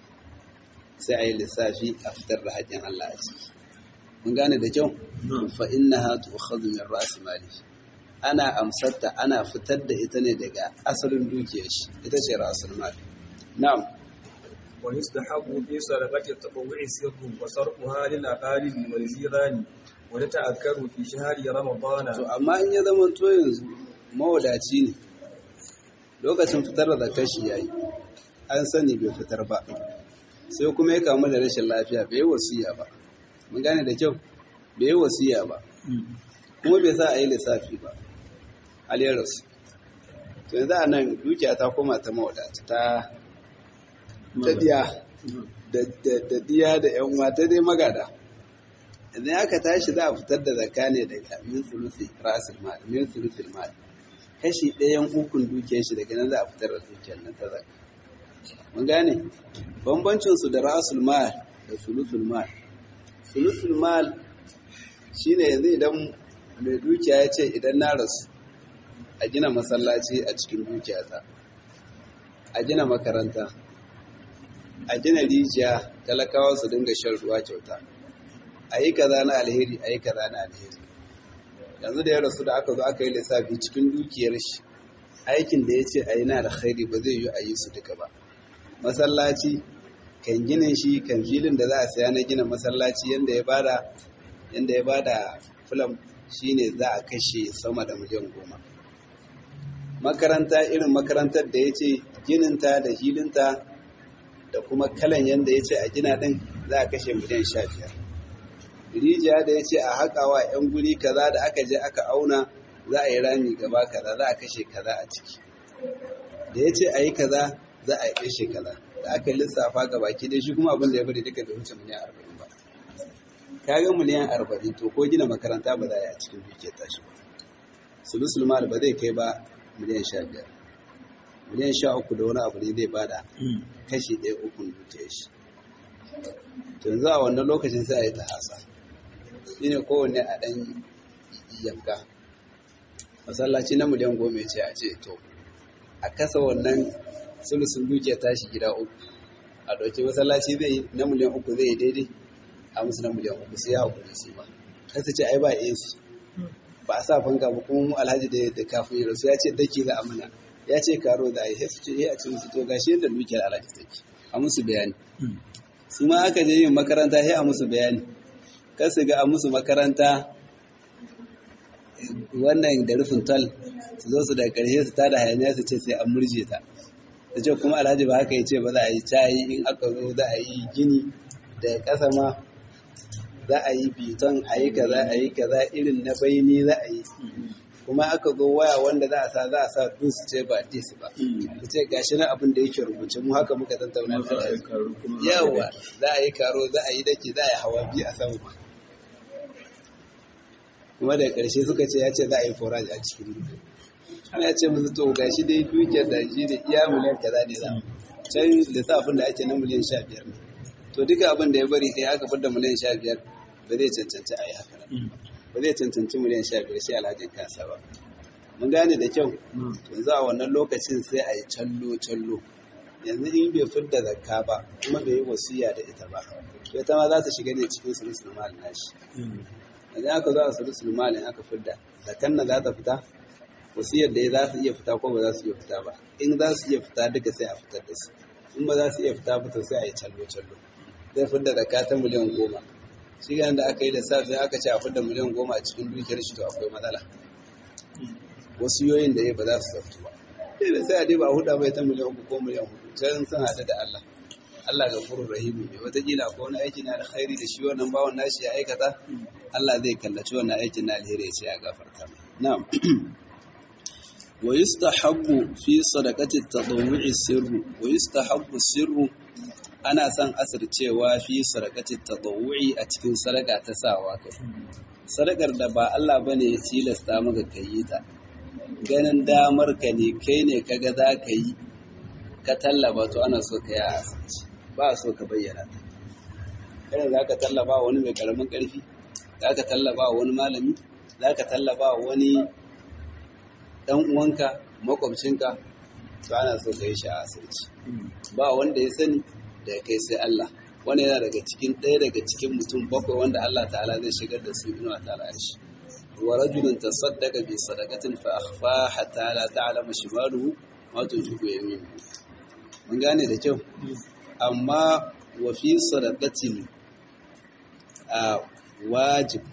sai a yi lissafi a fitar da haƙƙin Allah a ciki mun gane da kyau fa innaha tu'khadhu min ra's mali ana amsarta ana fitar da ita ne daga asalin dukiyar shi ita ce ra'sul mali na'am ويستحب في صدقة التطوع سر وصرفها للأقارب والجيران وتتأكد في شهر رمضان to amma in ya zama to yanzu mawadaci ne lokacin fitar da kashi yayi an sani bai fitar ba sai kuma ya kamu da rashin lafiya bai yi wasiya ba mun gane da kyau bai yi wasiya ba kuma bai sa a yi lissafi ba aliyarsu to yanzu a nan dukiya ta koma ta mawadata ta ta diya da diya da yan mata dai magada idan aka tashi za a fitar da zakka ne daga min sulusi rasul mal min sulusil mal kashi ɗayan ukun dukiyar shi daga nan za a fitar da dukiyar nan ta zakka mun gane bambancin su da rasul mal da sulusul mal sulusul mal shine yanzu idan mai dukiya ya ce idan na rasu a gina masallaci a cikin dukiyata a gina makaranta a gina rijiya talakawa su dinga shan ruwa kyauta a yi kaza na alheri a yi kaza na alheri yanzu da ya rasu da aka zo aka yi lissafi cikin dukiyar shi aikin da ya ce a yi na alheri ba zai yi a yi su duka ba masallaci kan ginin shi kan filin da za a saya na gina masallaci yadda ya bada yadda ya bada filam shine za a kashe sama da miliyan goma makaranta irin makarantar da ya ce gininta da hilinta da kuma kalan yadda ya ce a gina ɗin za a kashe miliyan sha biyar rijiya da ya ce a haƙawa 'yan guri kaza da aka je aka auna za a yi rami gaba kaza za a kashe kaza a ciki da ya ce a yi kaza za a yi kashe kaza da aka lissafa ga baki dai shi kuma abin da ya bari duka da wuce miliyan arba'in ba ka ga miliyan arba'in to ko gina makaranta ba za a yi a cikin dukiyar tashi ba sulusul mal ba zai kai ba miliyan sha biyar miliyan sha uku da wani abu ne zai bada kashi ɗaya ukun dukiyar shi to yanzu a wannan lokacin sai a yi ta hasa shine kowanne a ɗan yanka masallaci na miliyan goma ya ce a ce to a kasa wannan sulusun dukiya tashi gida uku a ɗauki masallaci zai na miliyan uku zai yi daidai a musu na miliyan uku sai ya haƙuri shi ba kasa ce ai ba AC ba a sa fanka ba kuma mu alhaji da da kafin ya rasu ya ce daki za a mana ya ce karo da ai sai su ce eh a cikin su to gashi yadda dukiyar alhaji take a musu bayani su ma aka je yin makaranta sai a musu bayani kar su ga a musu makaranta wannan da rufin tal su zo su da ƙarshe su tada hayaniya su ce sai an murje ta da ce kuma alhaji ba haka ya ce ba za a yi cayi in aka zo za a yi gini da ƙasa ma za a yi biton a yi kaza a yi kaza irin na baini za a yi kuma aka zo waya wanda za a sa za a sa dus ce ba dis ba ku ce gashi na abin da yake rubuce mu haka muka tattauna da yawa za a yi karo za a yi dake za a yi hawa biyu a sama kuma da ƙarshe suka ce ya ce za a yi forage a cikin duka ya ce musu to gashi dai dukiyar da shi da iya miliyan kaza ne za can lissafin da ake na miliyan sha biyar ne to duka abin da ya bari sai aka fidda miliyan sha biyar ba zai cancanci a yi haka ba zai cancanci miliyan sha biyar sai alhajin kasa ba mun gane da kyau yanzu a wannan lokacin sai a yi callo callo yanzu in bai fidda zakka ba kuma bai yi wasiya da ita ba to ita ma za ta shiga ne cikin sulusul mal nashi yanzu aka zo a sulusul mal aka fidda zakkan nan za ta fita wasiyar da ya za su iya fita ko ba za su iya fita ba in za su iya fita duka sai a fitar da su in ba za su iya fita ba to sai a yi callo callo zai fidda zakka ta miliyan goma shi ganin da aka yi da safe aka ce a fidda miliyan goma a cikin dukiyar shi to akwai matsala wasu yoyin da ya ba za su zaftu ba sai da sai a dai ba a huda bai ta miliyan uku ko miliyan hudu can sun haɗu da Allah Allah ga furun rahimu ne wataƙila ko wani aiki na alkhairi da shi wannan bawan nashi ya aikata Allah zai kallaci wannan aikin na alheri ya ce ya gafarta na'am wa yustahabbu fi sadaqati at-tadawwu'i sirru wa yustahabbu sirru ana son asircewa fi sadaqati at-tadawwu'i a cikin sadaka ta sawa kai sadakar da ba Allah bane ya tilasta maka kai ta ganin damar ka ne kai ne kaga za ka yi ka tallaba to ana so ka yi a asirci ba so ka bayyana ta kada za ka tallaba wani mai karamin karfi za ka tallaba wani malami za ka tallaba wani dan uwanka makwabcinka to ana so ka yi shi a asirci ba wanda ya sani da kai sai Allah wani yana daga cikin ɗaya daga cikin mutum bakwai wanda Allah ta'ala zai shigar da su inuwa ta'ala shi wa rajulun tasaddaqa bi sadaqatin fa akhfa hatta la ta'lama shimaluhu ma tunfiqu yaminuhu mun gane da kyau amma wa fi sadaqatin a wajib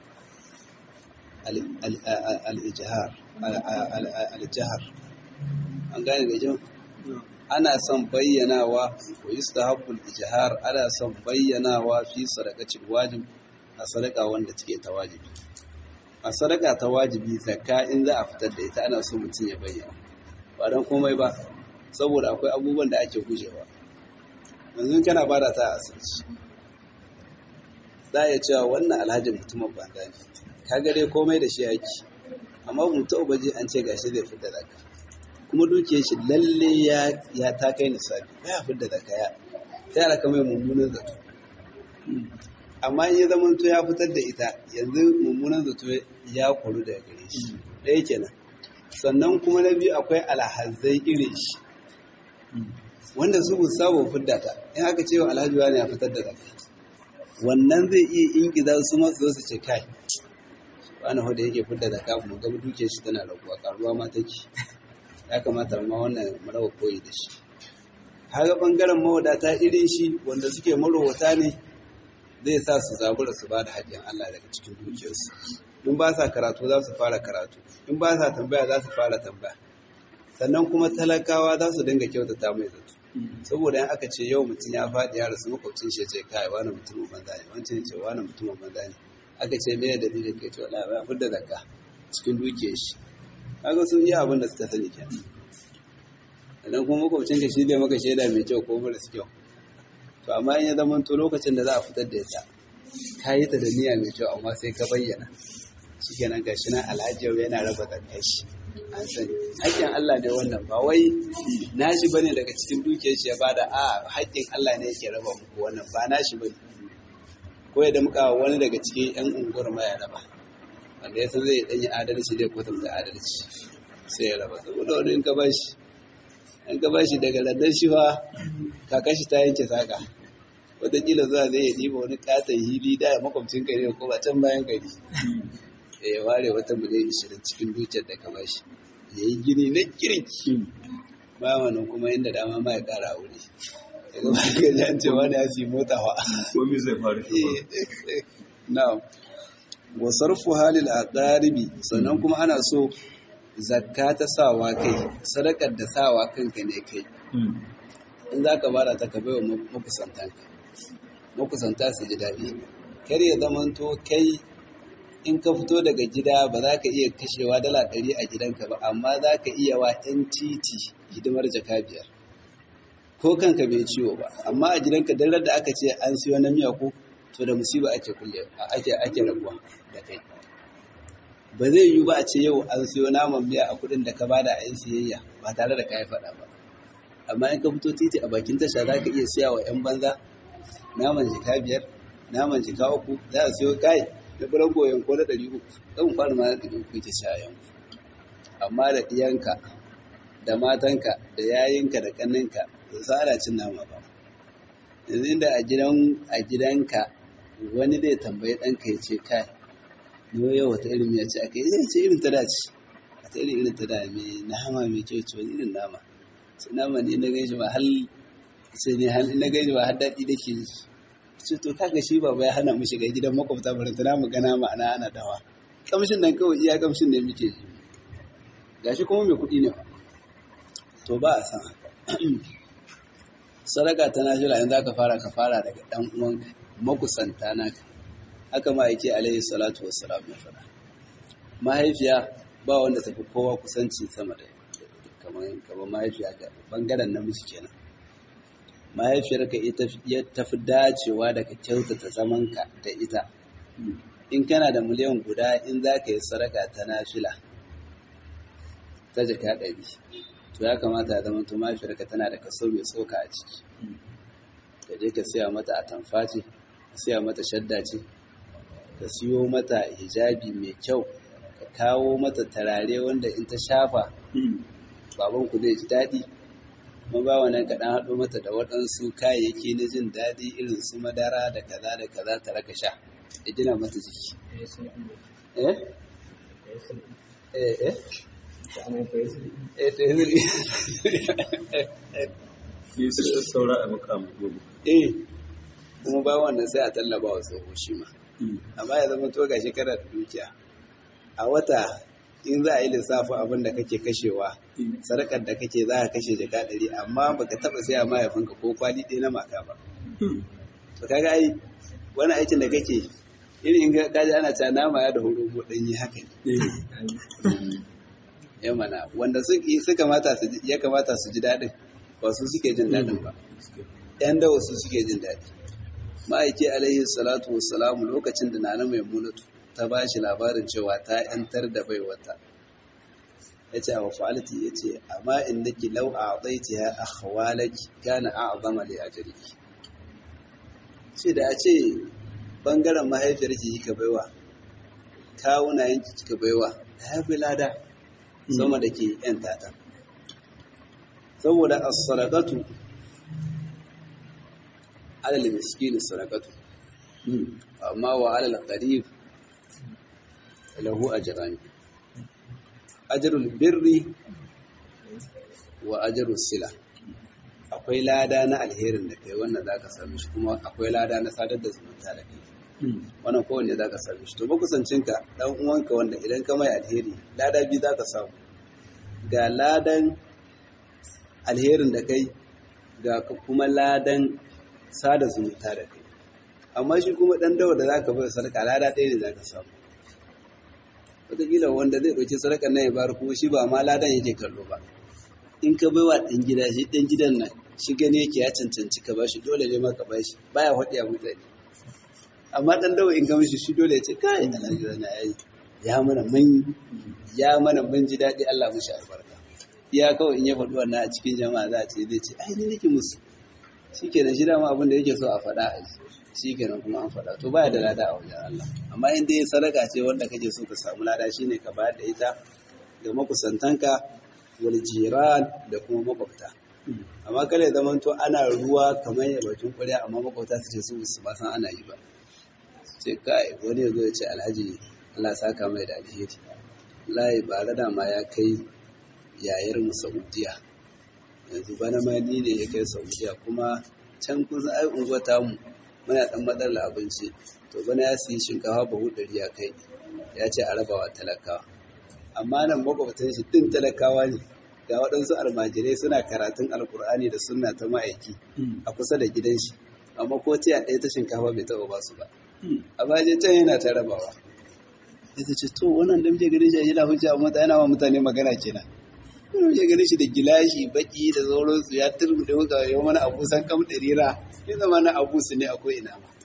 al-ijhar al-jahr an gane da kyau ana son bayyanawa wa yustahabbul ijhar ana son bayyanawa fi sadaqatil wajib a sadaka wanda take ta wajibi a sadaka ta wajibi zakka in za a fitar da ita ana so mutum ya bayyana ba dan komai ba saboda akwai abubuwan da ake gujewa yanzu kana bada ta a asirci za a iya cewa wannan alhajin mutumin banda ne kaga dai komai da shi yake amma mutum baje an ce gashi zai fitar da zakka kuma dukiyar shi lalle ya ta kai nisabi ya fi da zakaya ta yara kamar mummunan zato amma in ya zama to ya fitar da ita yanzu mummunan zato ya kuru daga gare shi ɗaya kenan sannan kuma na biyu akwai alhazai irin shi wanda su bu sabo fidda ta in aka ce wa alhaji wani ya fitar da zakka wannan zai iya ingiza su masu su ce kai wani hoda yake fidda zakka mu ga dukiyar shi tana raguwa karuwa ma take ya kamata ma wannan marawa koyi da shi haga bangaren mawadata irin shi wanda suke marowata ne zai sa su zabura su ba da haƙƙin Allah daga cikin dukiyarsu in ba sa karatu za su fara karatu in ba sa tambaya za su fara tambaya sannan kuma talakawa za su dinga kyautata mai zato saboda yan aka ce yau mutum ya faɗi ya rasu makwabcin shi ce kai wani mutumin banza ne wancan ce wani mutumin banza ne aka ce me da dalilin kai ce wala ba fidda zakka cikin dukiyar shi kaga sun yi abin da suka sani kenan idan kuma makwabcin ka shi zai maka shaida mai kyau ko mara kyau to amma in ya zama to lokacin da za a fitar da ita ka yi ta da niyya mai kyau amma sai ka bayyana shi kenan ga shi nan alhaji yana raba zakkai shi an sani haƙƙin Allah ne wannan ba wai nashi bane daga cikin dukiyar shi ya bada a haƙƙin Allah ne yake raba muku wannan ba nashi bane ko ya damƙa wani daga cikin 'yan unguwar ma ya raba wanda ya san zai ɗanyi adalci zai kwatanta adalci sai ya raba saboda wani in ka bashi in ka bashi daga landan shi fa kakashi ta yanke saka wataƙila zuwa zai ya ɗiba wani ƙaton hili da ya makwabcin gari ko ba can bayan gari ya ware wata miliyan ishirin cikin dukiyar da ka bashi ya yi gini na kirki ba wannan kuma inda dama ma ya ƙara wuri daga ba ka ji an ce wani ya siyi mota wa Komi zai faru na'am wa sarfu halil aqaribi sannan kuma ana so zakka ta sawa kai sadakar da sawa kanka ne kai in za ka bada ta ka bai wa makusantanka makusanta su ji daɗi kar ya zamanto kai in ka fito daga gida ba za ka iya kashewa dala ɗari a gidanka ba amma za ka iya wa 'yan titi hidimar jaka biyar ko kanka bai ciwo ba amma a gidanka dalar da aka ce an siyo na miya ko to da musiba ake kulle ake ake rabuwa da kai ba zai yiwu ba a ce yau an siyo naman miya a kuɗin da ka bada a yin siyayya ba tare da ka yi faɗa ba amma in ka fito titi a bakin tasha za ka iya siya wa 'yan banza naman jika biyar naman jika uku za a siyo kai da buran goyon ko na ɗari uku zan fara ma na ɗari uku ke sha yanku amma da ɗiyanka da matanka da yayinka da ƙaninka ba su ana cin nama ba yanzu inda a gidan a gidanka wani zai tambayi ɗanka ya ce kai ni yau wata irin miya ce aka yi zai ce irin ta dace wata irin irin ta da mai nama mai kyau ce wani irin nama sai nama ne na gaishe ba hal sai ne hal na gaishe ba har daɗi da ke ce to kaga shi baba ya hana mu shiga gidan makwabta bari tana mu gana ma'ana ana dawa kamshin nan kawai iya kamshin ne muke ji gashi kuma mai kuɗi ne to ba a san haka sadaka ta najira in za ka fara ka fara daga ɗan uwanka makusanta naka haka ma yake alaihi salatu wassalam ya faɗa mahaifiya ba wanda tafi kowa kusanci sama da kamar kamar mahaifiya ga bangaren namiji kenan mahaifiyarka ita ya tafi dacewa da ka kyautata zamanka da ita in kana da miliyan guda in za ka yi sadaka ta nafila ta jaka ɗari to ya kamata ya zama to mahaifiyarka tana da kaso mai tsoka a ciki ka je ka siya mata atamfa ce ka siya mata shadda ce ka siyo mata hijabi mai kyau ka kawo mata tarare wanda in ta shafa babanku zai ji daɗi kuma ba wannan kaɗan haɗo mata da waɗansu kayayyaki na jin daɗi irin su madara da kaza da kaza ta raka sha ya gina mata jiki eh eh eh eh to yanzu Yi su saura a makamu gobe. eh kuma ba wannan sai a tallaba wa tsoho shi ma amma ya zama to ga shekarar dukiya a wata in za a yi lissafin abin da kake kashewa sadakar da kake za ka kashe jaka ɗari amma baka taɓa saya mahaifinka ko kwali ɗaya na maka ba to kaga ai wani aikin da kake irin in ka ji ana cewa nama ya da horo ko ɗanyi haka ne ya mana wanda suka mata su ya kamata su ji daɗin ba su suke jin daɗin ba ‘yan dawa su suke jin daɗi ma'aiki alaihi salatu wassalamu lokacin da nana mai munatu ta ba shi labarin cewa ta ‘yantar da baiwata ya ce a wafaliti ya ce amma in nake lau a tsaiti ya a hawalaki kana a azama da ya jirgi ce da a ce ɓangaren mahaifiyar ki kika baiwa kawuna yanki kika baiwa ta haifi lada sama da ke ‘yan tata saboda as-sadaqatu ala al-miskin sadaqatu amma wa ala al-qarib lahu ajran ajrul birri wa ajrus sila akwai lada na alherin da kai wannan zaka same shi kuma akwai lada na sadar da zumunta da kai wannan kowanne zaka same shi to makusancinka dan uwanka wanda idan ka mai alheri lada biyu zaka samu ga ladan alherin da kai ga kuma ladan sada zumunta da kai amma shi kuma dan dawa da zaka bai sadaka lada ɗaya ne zaka samu wataƙila wanda zai ɗauki sadakar nan ya bayar kuma shi ba ma ladan yake kallo ba in ka bai wa ɗan gida shi ɗan gidan nan shi gani yake ya cancanci ka bashi dole ne ma ka bashi baya faɗi a mutane amma ɗan dawa in ga mishi shi dole ya ce kai alhaji na yayi ya mana mun ya mana mun ji daɗi Allah mushi albarka iya kawai in ya faɗi wannan a cikin jama'a za a ce zai ce ai ni nake musu shikenan shi dama abin da yake so a faɗa a ji shikenan kuma an faɗa to baya da lada a wajen Allah amma in dai sadaka ce wanda kake so ka samu lada shine ka bayar da ita ga makusantanka wal jiran da kuma makwabta amma kare zaman to ana ruwa kamar ya bakin ƙwarya amma makwabta su ce su su ba san ana yi ba ce kai wani ya zo ya ce alhaji Allah saka mai da alheri layi ba da ma ya kai yayar mu Saudiya yanzu bana ma ni ne ya kai Saudiya kuma can kun san ai unguwa ta mu muna dan matsalar abinci to bana ya siyi shinkafa bahu ɗari ya kai ya ce a rabawa talakawa amma nan makwabtan shi din talakawa ne ga waɗansu almajirai suna karatun alkur'ani da sunna ta ma'aiki a kusa da gidan shi amma ko tiya ɗaya ta shinkafa bai taɓa ba su ba a bayan can yana ta rabawa ya ce to wannan da muke ganin shi yana hujja amma ta yana wa mutane magana kenan kuma muke ganin shi da gilashi baki da sauransu ya turbi da muka yau mana abu san kam ɗarira ya zama na abu su ne akwai ina ma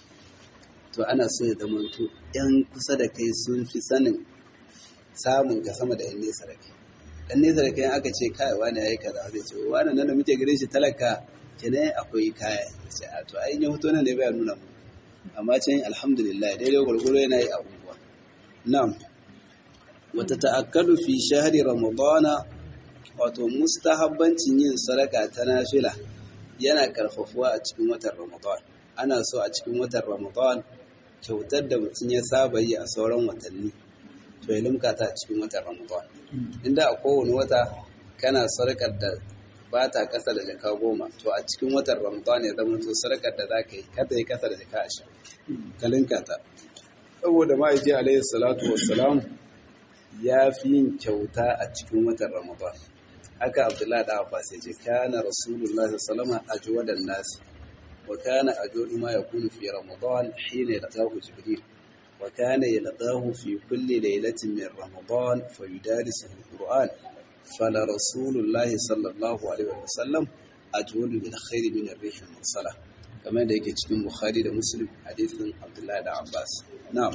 to ana so ya zama to yan kusa da kai sun fi sanin samun ka sama da yan nesa da kai dan nesa da kai aka ce kai wani yayi kaza zai ce wani nan da muke ganin shi talaka kenan akwai kaya sai a to ai ya hoto nan ne bai nuna mu amma can alhamdulillah daidai gwargwaro yana yi abubuwa na'am wata ta'akkadu fi shahri ramadana wato mustahabbancin yin sadaka ta nafila yana karfafuwa a cikin watan ramadan ana so a cikin watan ramadan kyautar da mutum ya saba yi a sauran watanni to ya limka ta a cikin watan ramadan inda a kowane wata kana sadakar da ba ta kasa da jaka goma to a cikin watan ramadan ya zama to sadakar da za ka yi kada yi kasa da jaka ashirin ka linka ta saboda ma'aiki alaihi salatu wassalam ya fi yin kyauta a cikin watan ramadan haka abdullahi da abbas ya ce kana rasulullahi sallama ajwadan nas wa kana ajwadu ma yakunu fi ramadan hina yalqahu jibril wa kana yalqahu fi kulli laylatin min ramadan fayudarisu alquran fala rasulullahi sallallahu alaihi wa sallam ajwadu bil khairi min ar-rih al-mursala kamar da yake cikin bukhari da muslim hadisin abdullahi da abbas na'am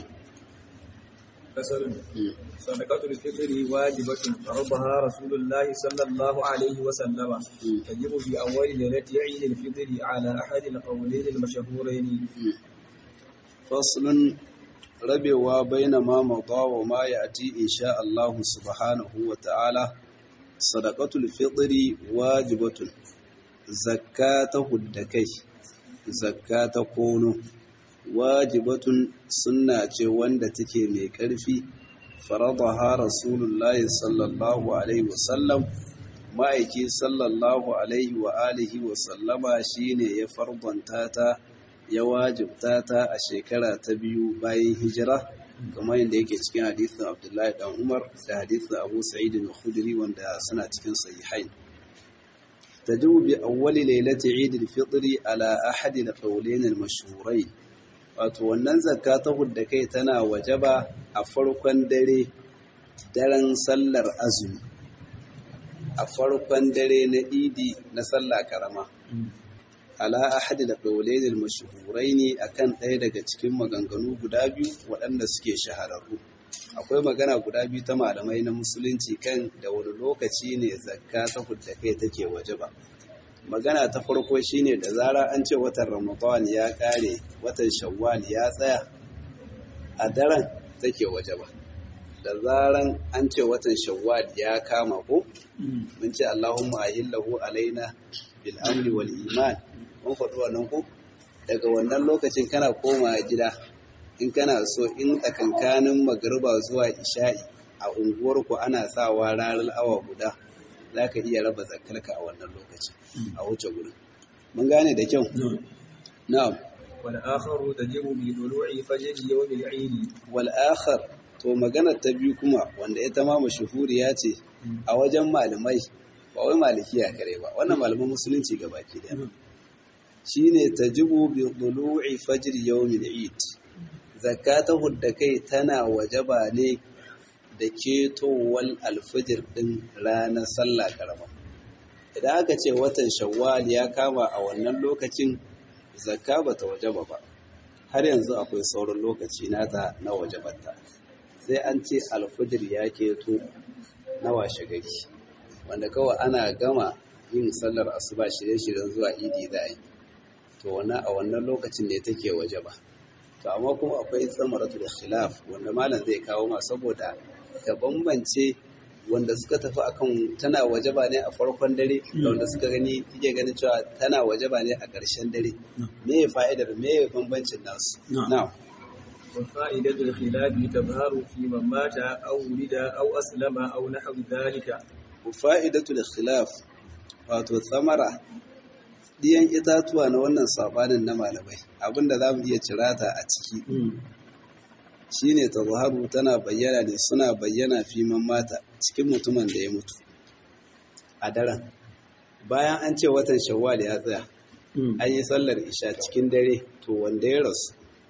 فصل صدقة الفطر واجبة فرضها رسول الله صلى الله عليه وسلم تجب في أول ليلة عيد الفطر على أحد القولين المشهورين فصل rabewa baina ma mada wa ma ya'ti insha Allah subhanahu wa ta'ala sadaqatul fitri wajibatun zakata huddakai zakata kono wajibatun sunna ce wanda take mai ƙarfi faradaha rasulullahi sallallahu alaihi wasallam ma'aiki sallallahu alaihi wa alihi wa sallama shine ya fardanta ta ya wajibta ta a shekara ta biyu bayan hijira kamar yadda yake cikin hadisin abdullahi dan umar da hadisin abu sa'id al-khudri wanda suna cikin sahihain tajibu bi awwali lailati eid al-fitr ala ahadi al-qawlayn al-mashhurayn wato wannan zakka ta hudda kai tana wajaba a farkon dare daren sallar azumi a farkon dare na idi na sallah karama ala ahadi da qawlayn mashhurai akan ɗaya daga cikin maganganu guda biyu waɗanda suke shahararru akwai magana guda biyu ta malamai na musulunci kan da wani lokaci ne zakka ta hudda kai take wajaba magana ta farko shine da zara an ce watan ramadan ya kare watan shawwal ya tsaya a daren take wajaba da zaran an ce watan shawwal ya kama ko mun ce allahumma ahillahu alaina bil amri wal iman mun faɗi wannan ko daga wannan lokacin kana koma gida in kana so in tsakankanin magariba zuwa isha'i a unguwarku ana sawa ranar awa guda za ka iya raba zakarka a wannan lokacin a wuce gurin mun gane da kyau na'am wal akharu tajibu bi dulu'i fajr yawm al-eid wal akhar to magana ta biyu kuma wanda ita ma mashhuriya ce a wajen malamai ba wai malikiya kare ba wannan malaman musulunci gabaki daya shine tajibu bi dulu'i fajr yawm al-eid zakata da kai tana wajaba ne da ketowar alfijir ɗin ranar sallah karama idan aka ce watan shawwal ya kama a wannan lokacin zakka ba ta wajaba ba har yanzu akwai sauran lokaci nata na wajabarta sai an ce alfijir ya keto na washe gari wanda kawai ana gama yin sallar asuba shirye-shiryen zuwa idi za a yi to wannan a wannan lokacin ne take waje ba to amma kuma akwai tsamaratu da khilaf wanda malam zai kawo ma saboda ka bambance wanda suka tafi akan tana waje ba ne a farkon dare da wanda suka gani suke ganin cewa tana waje ba ne a ƙarshen dare me ya fa'idar me ya bambancin nasu na'am وفائدة الخلاف تظهر في من مات أو ولد أو أسلم أو نحو ذلك fa'idatul khilaf wato tsamara diyan itatuwa na wannan sabanin na malamai abinda za mu iya cirata a ciki shine tazharu tana bayyana ne suna bayyana fi man mata cikin mutumin da ya mutu a daren bayan an ce watan shawwal ya tsaya an yi sallar isha cikin dare to wanda ya rasu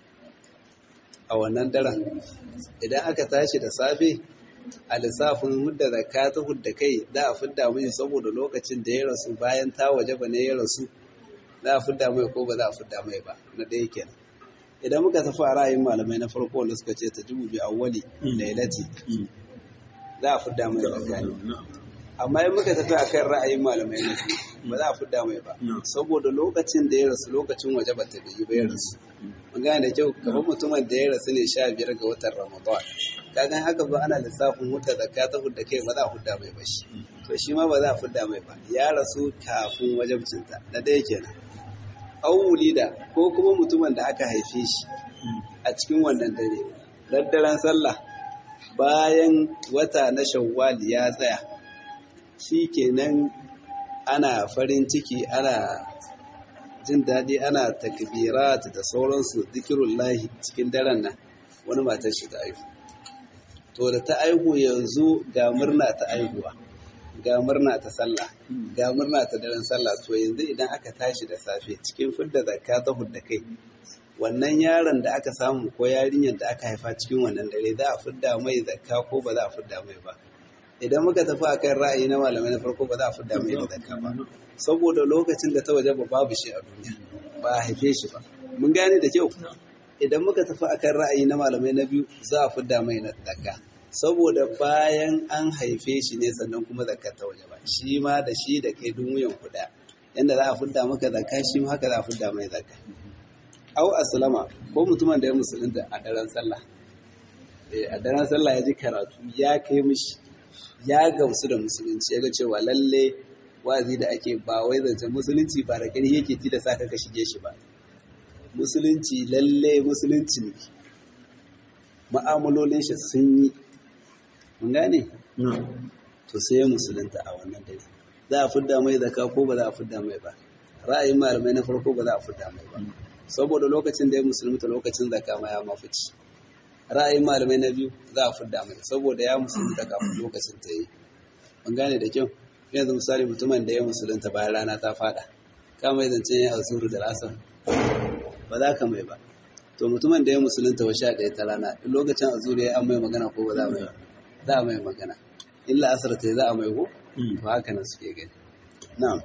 a wannan daren idan aka tashi da safe a lissafin hudda zakka ta hudda kai za a fidda mai saboda lokacin da ya rasu bayan ta waje ba ne ya rasu za a fidda mai ko ba za a fidda mai ba na ɗaya kenan idan muka tafi a ra'ayin malamai na farko wanda suka ce ta jibu bi awwali lailati za a fidda mai zakka ne amma in muka tafi akan ra'ayin malamai na biyu ba za a fidda mai ba saboda lokacin da ya rasu lokacin waje ba ta biyu ba ya rasu mun gane da kyau kamar mutumin da ya rasu ne sha biyar ga watan ramadan kagan haka ba ana lissafin hudda zakka ta hudda kai ba za a hudda mai ba shi to shi ma ba za a hudda mai ba ya rasu kafin wajabcinta na ɗaya kenan an da ko kuma mutumin da aka haife shi a cikin wannan dare daddaren sallah bayan wata na shawwal ya tsaya shi kenan ana farin ciki ana jin daɗi ana takbirat da sauransu zikirullahi cikin daren nan wani matar shi ta aihu to da ta aihu yanzu ga murna ta aihuwa ga murna ta sallah ga murna ta daren sallah to yanzu idan aka tashi da safe cikin fidda zakka ta hudda kai wannan yaron da aka samu ko yarinyar da aka haifa cikin wannan dare za a fidda mai zakka ko ba za a fidda mai ba idan muka tafi akan ra'ayi na malamai na farko ba za a fidda mai da zakka ba saboda lokacin da ta waje ba babu shi a duniya ba a haife shi ba mun gane da kyau idan muka tafi akan ra'ayi na malamai na biyu za a fidda mai na zakka saboda bayan an haife shi ne sannan kuma zakka ta waje ba shi ma da shi da kai dun wuyan kuɗa yanda za a fidda maka zakka shi ma haka za a fidda mai zakka au aslama ko mutumin da ya musulunta a daren sallah a daren sallah ya ji karatu ya kai mishi ya gamsu da musulunci ya ga cewa lalle wazi da ake ba wai zancen musulunci ba da ƙarfi yake ti da sa ka shige shi ba musulunci lalle musulunci ne ma'amalolin shi sun yi mun gane to sai ya musulunta a wannan dare za a fidda mai zaka ko ba za a fidda mai ba ra'ayin malamai na farko ba za a fidda mai ba saboda lokacin da ya musulunta lokacin zaka ma ya mafici ra'ayin malamai na biyu za a fidda mai saboda ya musulunta kafin lokacin ta yi mun gane da kyau yanzu misali mutumin da ya musulunta bayan rana ta fada kama yi zancen ya azuru da lasar ba za ka mai ba to mutumin da ya musulunta wa sha ɗaya ta rana in lokacin azuru ya an mai magana ko ba za mai za a mai magana illa asar ta za a mai ko to haka nan suke gani na'am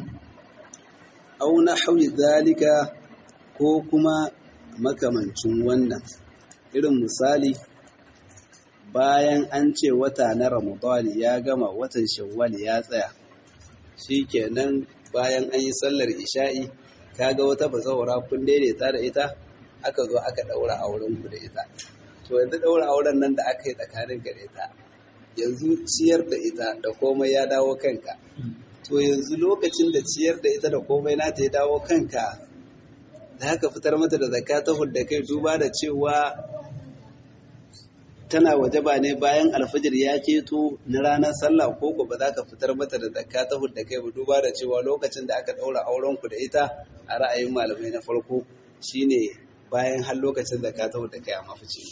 au na hawi zalika ko kuma makamancin wannan irin misali bayan an ce wata na ramadani ya gama watan shawwal ya tsaya shikenan bayan an yi sallar isha'i kaga wata bazawara kun daidaita da ita aka zo aka daura auren ku da ita to yanzu daura auren nan da aka yi tsakanin ka da ita yanzu ciyar da ita da komai ya dawo kanka to yanzu lokacin da ciyar da ita da komai na ta ya dawo kanka da haka fitar mata da zakka ta hudda kai duba da cewa tana wajaba ne bayan alfajir ya keto na ranar sallah ko ko ba za ka fitar mata da zakka ta hudda kai ba duba da cewa lokacin da aka daura auren ku da ita a ra'ayin malamai na farko shine bayan har lokacin zakka ta hudda kai a mafici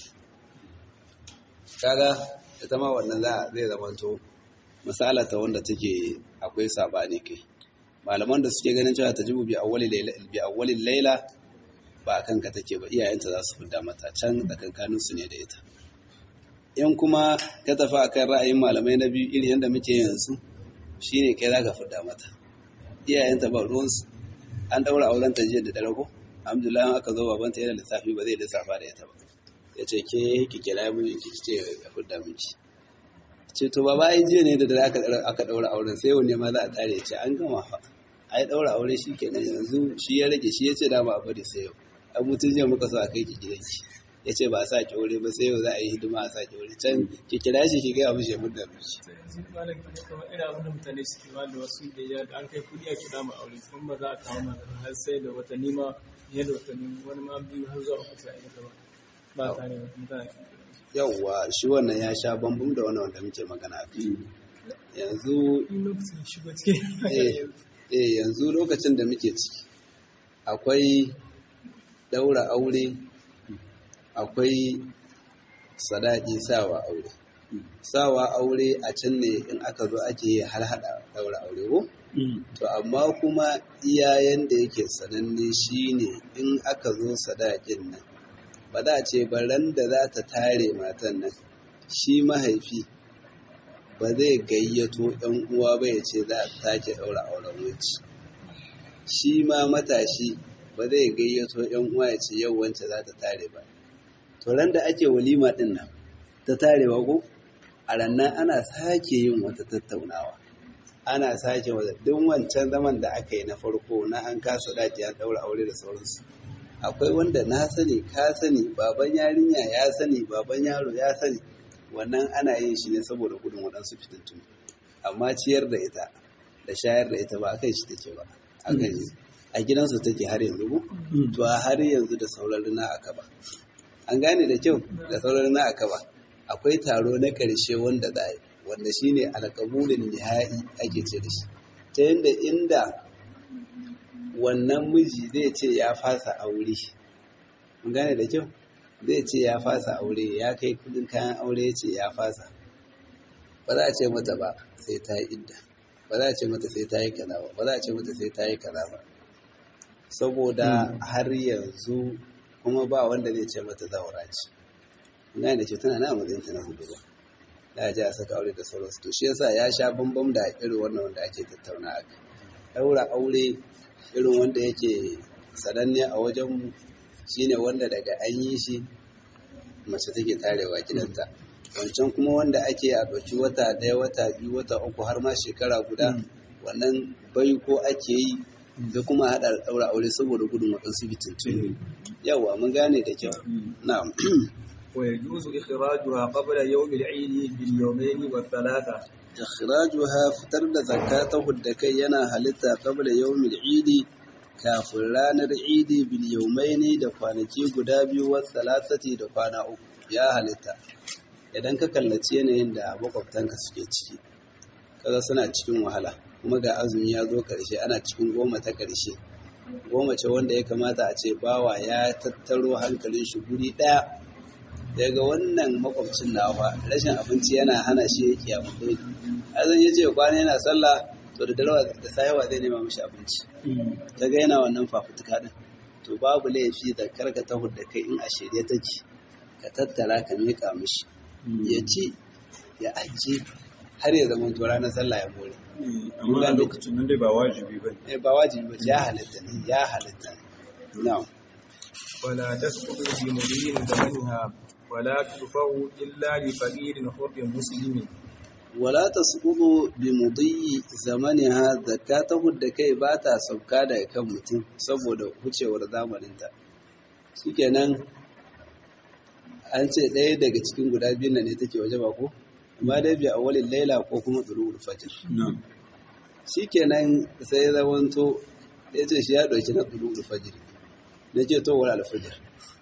kaga ita ma wannan za zai zamanto misala ta wanda take akwai sabani kai malaman da suke ganin cewa tajibu bi awwali layla bi awwali layla ba akan ka take ba iyayenta za su fidda mata can tsakankanin su ne da ita in kuma ka tafi akan ra'ayin malamai na biyu iri yadda muke yanzu shine kai zaka fidda mata iyayenta ba ruwansu an daura auren ta jiya da dare ko alhamdulillah an aka zo babanta yana lissafi ba zai lissafa da ita ba ya ce ke ki kira mini ki ce ya fidda miki ce to baba ai jiya ne da dare aka aka daura auren sai yau ne ma za a tare ce an gama fa ai daura aure shi kenan yanzu shi ya rage shi ya ce dama a bari sai yau an mutun jiya muka so a kai ki gidanki ya ce ba a sa ki aure ba sai yau za a yi hidima a sa ki aure can ki kira shi ki gaya mishi mun da mishi yanzu malam kamar irin abin da mutane suke ma da wasu da ya an kai kudi a kira mu aure kuma ba za a kawo mana har sai da watanni ma fiye da watanni wani ma biyu har zuwa uku sai a yi ba ba ta ne mutane yawwa shi wannan ya sha bambam da wannan wanda muke magana a kai yanzu in lokacin shigo cikin eh eh, yanzu lokacin da muke ciki akwai daura aure akwai sadaki sawa aure sawa aure a can ne in aka zo ake yi har hada daura aure ko to amma kuma iyayen da yake sananne shine in aka zo sadakin nan ba za a ce ba ran da za ta tare matan nan shi mahaifi ba zai gayyato ɗan uwa ba ya ce za a take ɗaura auren wuce shi ma matashi ba zai gayyato ‘yan uwa ya ce yau wance za ta tare ba to ran da ake walima ɗin nan ta tarewa ko a rannan ana sake yin wata tattaunawa ana sake wata duk wancan zaman da aka yi na farko na an kasa daji an ɗaura aure da sauransu akwai wanda na sani ka sani baban yarinya ya sani baban yaro ya sani wannan ana yin shi ne saboda gudun waɗansu fitintunu amma ciyar da ita da shayar da ita ba a kai shi take ba a kai a gidansu take har yanzu ko to a har yanzu da sauran rina aka ba an gane da kyau da sauran rina aka ba akwai taro na ƙarshe wanda za a yi wanda shine alƙabulin nihai ake ce da shi ta yadda inda wannan miji zai ce ya fasa aure mun gane da kyau zai ce ya fasa aure ya kai kudin kayan aure ya ce ya fasa ba za a ce mata ba sai ta yi idda ba za a ce mata sai ta yi kaza ba ba za a ce mata sai ta yi kaza ba saboda har yanzu kuma ba wanda zai ce mata zaura ce gane da ce tana na matsayin ta na hudu ba da a ji a saka aure da sauransu to shi yasa ya sha bambam da irin wannan wanda ake tattauna a kai daura aure irin wanda yake sananne a wajenmu shine wanda daga an yi shi mace take tarewa gidanta wancan kuma wanda ake a ɗauki wata ɗaya wata biyu wata uku har ma shekara guda wannan bai ko ake yi da kuma haɗa ɗaura aure saboda gudun waɗansu bitintunu yawa mun gane da kyau na'am ويجوز إخراجها قبل يوم العيد باليومين والثلاثة ikhrajuha fitar da zakatahu da kai yana halitta qabla yawmil idi kafin ranar idi bil yawmaini da kwanaki guda biyu wa salasati da kwana uku ya halitta idan ka kallaci yanayin da makwabtanka suke ciki kaga suna cikin wahala kuma ga azumi ya zo karshe ana cikin goma ta karshe goma ce wanda ya kamata a ce bawa ya tattaro hankalin shi guri daya daga wannan makwabcin nawa rashin abinci yana hana shi ya kiyamu dai azan ya ce kwana yana sallah to da dalawa da sayawa zai nema mishi abinci daga yana wannan fafutuka din to babu laifi da karka ta da kai in a shirye take ka tattara ka miƙa mishi ya ci ya ajiye har ya zama to ranar sallah ya more amma a lokacin nan dai ba wajibi ba eh ba wajibi ba ya halitta ne ya halitta ne na'am ولا تسقط بمضي زمنها ولا تدفع إلا لفقير حر مسلم wala tasqutu bi mudhi zamaniha zakatahu da kai ba ta sauka daga kan mutum saboda wucewar zamaninta shikenan an ce ɗaya daga cikin guda biyun nan ne take waje ba ko amma dai bi awalin laila ko kuma tsurul fajr shikenan sai ya zamanto ya ce shi ya ɗauki na tsurul fajr na ce to wala alfajr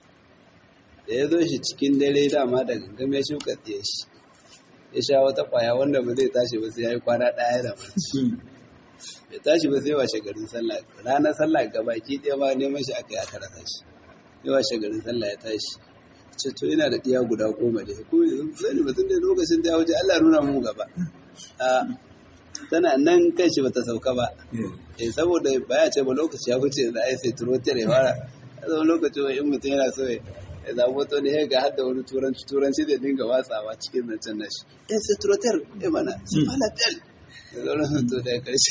da ya zo shi cikin dare dama da gangam ya shuka tsaye shi ya sha wata kwaya wanda ba zai tashi ba sai ya yi kwana ɗaya da barci ya tashi ba sai washe garin sallah ranar sallah gabaki ɗaya ba neman shi aka yi aka rasa shi ya washe garin sallah ya tashi ce to ina da ɗiya guda goma da ko yanzu sani ba tun da lokacin da ya wuce Allah nuna mu gaba a tana nan kan shi bata sauka ba eh saboda baya ce ba lokaci ya wuce da ai sai turotar ya fara a zama lokacin wa in mutum yana so ya ya zaɓo to ne ga hadda wani turanci turanci da dinga watsawa cikin zancen nashi yan sai turotar ya mana su fala tel da zauren to da ya karshe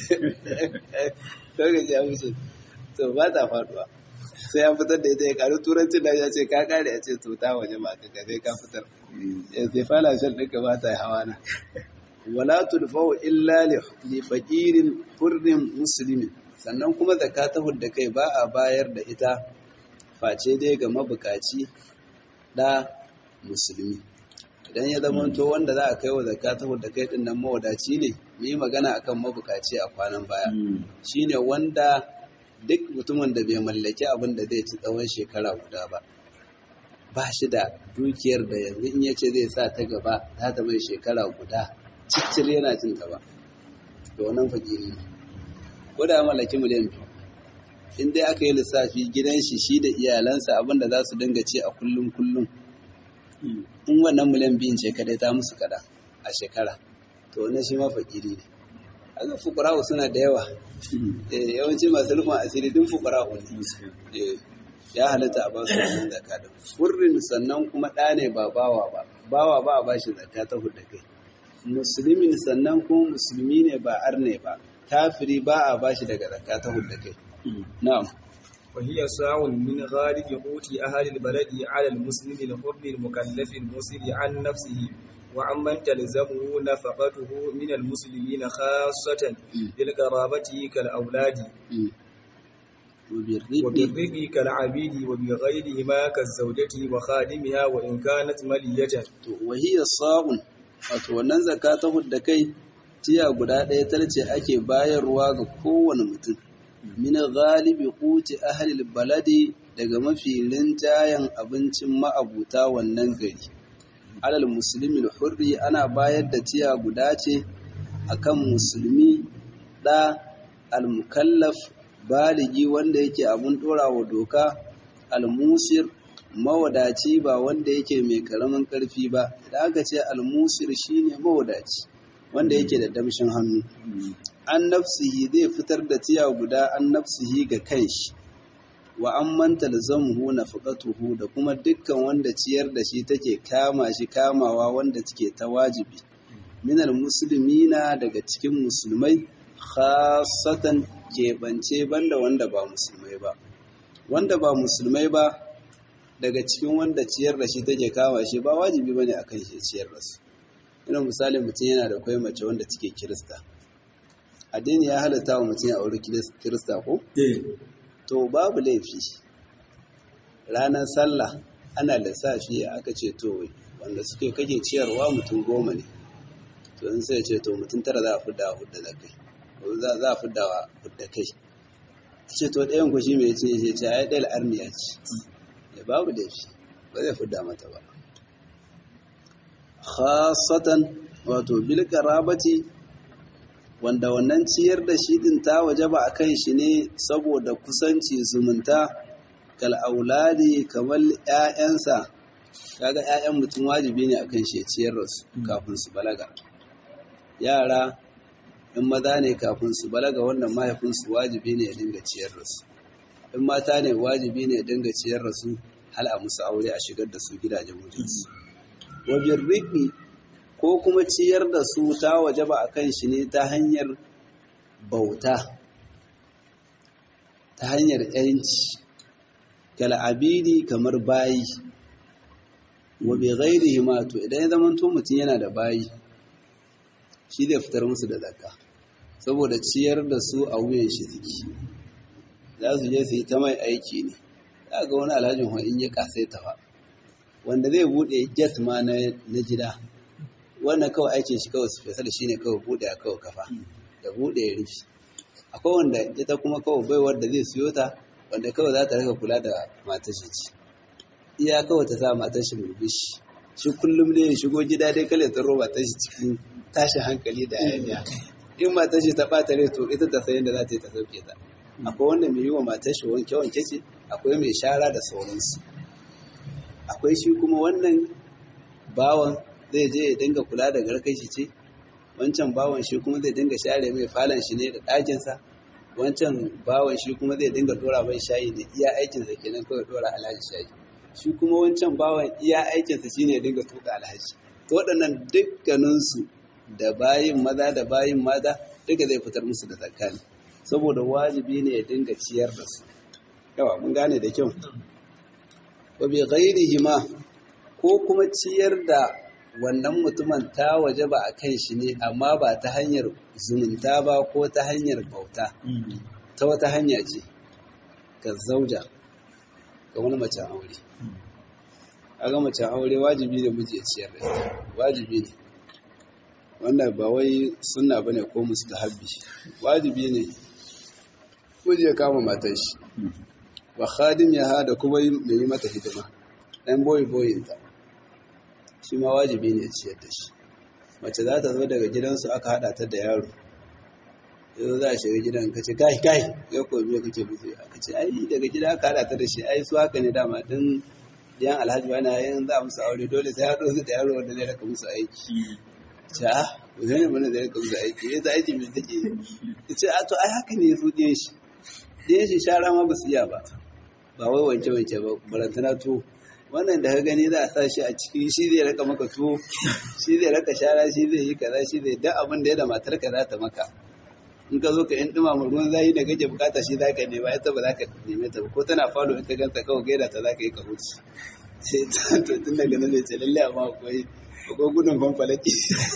lokaci ya wuce to ba ta faduwa sai ya fitar da ita ya karu turancin da ya ce ka kare ya ce to ta waje ma ka sai ka fitar sai fala shan ɗinka ba ta hawa na wala tulfau illa li faqirin furrin muslimin sannan kuma zakatahu da kai ba a bayar da ita face dai ga mabukaci da musulmi idan ya zama to wanda za a kai wa zakatahu da kai din nan mawadaci ne mu yi magana akan mabukaci a kwanan baya shine wanda duk mutumin da bai mallaki abin da zai ci tsawon shekara guda ba ba shi da dukiyar da yanzu in yace zai sa ta gaba za ta mai shekara guda ciccir yana cin ta ba da wannan fakiri ne ko da mallaki miliyan biyu in dai aka yi lissafi gidan shi shi da iyalansa abin da za su dinga ci a kullum kullum in wannan miliyan biyun ce kadai ta musu kada a shekara to wannan shi ma fakiri ne aga fuqara'u suna da yawa eh yawanci masu rufin asiri din fuqara'u ne eh ya halatta a ba su wannan zakka da furrin sannan kuma ɗa ne ba bawa ba bawa ba a bashi zakka ta hudda kai musulmin sannan kuma musulmi ne ba arne ba kafiri ba a bashi daga zakka ta hudda kai na'am وهي ساع من غالب قوت أهل البلد على المسلم الحر المكلف المسر عن نفسه وعمن تلزمه نفقته من المسلمين خاصة للقرابة كالأولاد وبالرق كالعبيد وبغيرهما كالزوجة وخادمها وإن كانت ملية وهي صاع wato wannan zakata da kai tiya guda ɗaya tarce ake bayarwa ga kowane mutum min galibi quti ahli baladi daga mafi linjayen abincin ma'abuta wannan gari alal musulmi hurri ana bayar da tiya guda ce akan musulmi da al-mukallaf baligi wanda yake abun wa doka al-musir mawadaci ba wanda yake mai karamin karfi ba idan aka ce al-musir shine mawadaci wanda yake da damshin hannu an nafsihi zai fitar da tiya guda an nafsihi ga kanshi wa an manta zamuhu na fuƙatuhu da kuma dukkan wanda ciyar da shi take kama shi kamawa wanda take ta wajibi minal musulmina daga cikin musulmai khasatan keɓance banda wanda ba musulmai ba wanda ba musulmai ba daga cikin wanda ciyar da shi take kama shi ba wajibi bane akan shi ciyar da su ina misali mutum yana da kwai mace wanda take kirista addini ya halatta wa mutum ya auri kirista ko? to babu laifi ranar sallah ana lissafi aka ce to wanda suke kake ciyarwa mutum goma ne to in sai ce to mutum tara za a fidda a hudda da kai za a fidda a hudda kai ce to ɗayan ku shi mai ce ce ce ai ɗaya arniya ce ya babu laifi ba zai fidda mata ba khasatan wato bil qarabati wanda wannan ciyar da shi din ta waje ba a kan shi ne saboda kusanci zumunta kal auladi kamar ƴaƴansa kaga ƴaƴan mutum wajibi ne akan shi ciyar da su kafin su balaga yara in maza ne kafin su balaga wannan mahaifinsu wajibi ne ya dinga ciyar da su in mata ne wajibi ne ya dinga ciyar da su hal a musu aure a shigar da su gidajen mutunci wajen riƙi ko kuma ciyar da su ta waje ba a kan shi ne ta hanyar bauta ta hanyar ‘yanci kal'abidi kamar bayi wa bai gairi to idan ya zamanto mutum yana da bayi shi zai fitar musu da zakka saboda ciyar da su a wuyan shi suke za su je su yi ta mai aiki ne za ga wani alhajin in ya kasai ta ba wanda zai buɗe jet ma na gida wannan kawai aikin shi kawai su fesa da shi ne kawai buɗe a kawai kafa da buɗe ya rufi akwai wanda ita kuma kawai baiwar da zai siyo ta wanda kawai za ta rika kula da matar shi ci iya kawai ta sa matar shi murmushi shi kullum ne ya shigo gida dai kale ta roba ta shi cikin tashin hankali da hayaniya in matar shi ta ɓata rai to ita ta sayin da za ta yi ta sauke ta akwai wanda mai yi wa matar shi wanke wanke ce akwai mai shara da sauransu akwai shi kuma wannan bawan zai je ya dinga kula da garkai shi ce wancan bawan shi kuma zai dinga share mai falon shi ne da ɗakinsa wancan bawan shi kuma zai dinga dora mai shayi da iya aikinsa kenan kawai dora alhaji shayi shi kuma wancan bawan iya aikinsa shine ya dinga tuka alhaji to waɗannan dukkaninsu da bayin maza da bayin mata duka zai fitar musu da zakani saboda wajibi ne ya dinga ciyar da su yawa mun gane da kyau wa bi ghairihima ko kuma ciyar da wannan mutumin ta waje ba a kan shi ne amma ba ta hanyar zumunta ba ko ta hanyar bauta ta wata hanya ce ka zauja ga wani macen aure a ga macen aure wajibi ne miji ya ciyar da ita wajibi ne wannan ba wai suna ba ne ko mustahabbi wajibi ne miji ya kama matar shi wa khadim ya hada kuma mai yi mata hidima ɗan boyi boyinta shi ma wajibi ne ciyar da shi mace za ta zo daga gidansu aka haɗa ta da yaro yanzu za a shiga gidan ka ce kai kai ya ko biya kake buze aka ce ai daga gida aka haɗa ta da shi ai su haka ne dama din yan alhaji wani yin za a musu aure dole sai haɗo su da yaro wanda zai raka musu aiki ce a wani mana zai raka musu aiki ya za aiki mai take ce a to ai haka ne su ɗiyan shi ɗiyan shi shara ma ba su iya ba ba wai wanke wanke ba barantana tuwo wannan da ka gani za a sa shi a ciki shi zai raka maka tuwo shi zai raka shara shi zai yi kaza shi zai duk abin da ya da matar ka za ta maka in ka zo ka in dumama ruwan zayi da kake bukata shi za ka nema ita ba za ka neme ta ba ko tana falo in ka ganta kawai gaida ta za ka yi ka huce sai ta to tun daga nan zai ce lalle amma akwai akwai gudun fanfalaki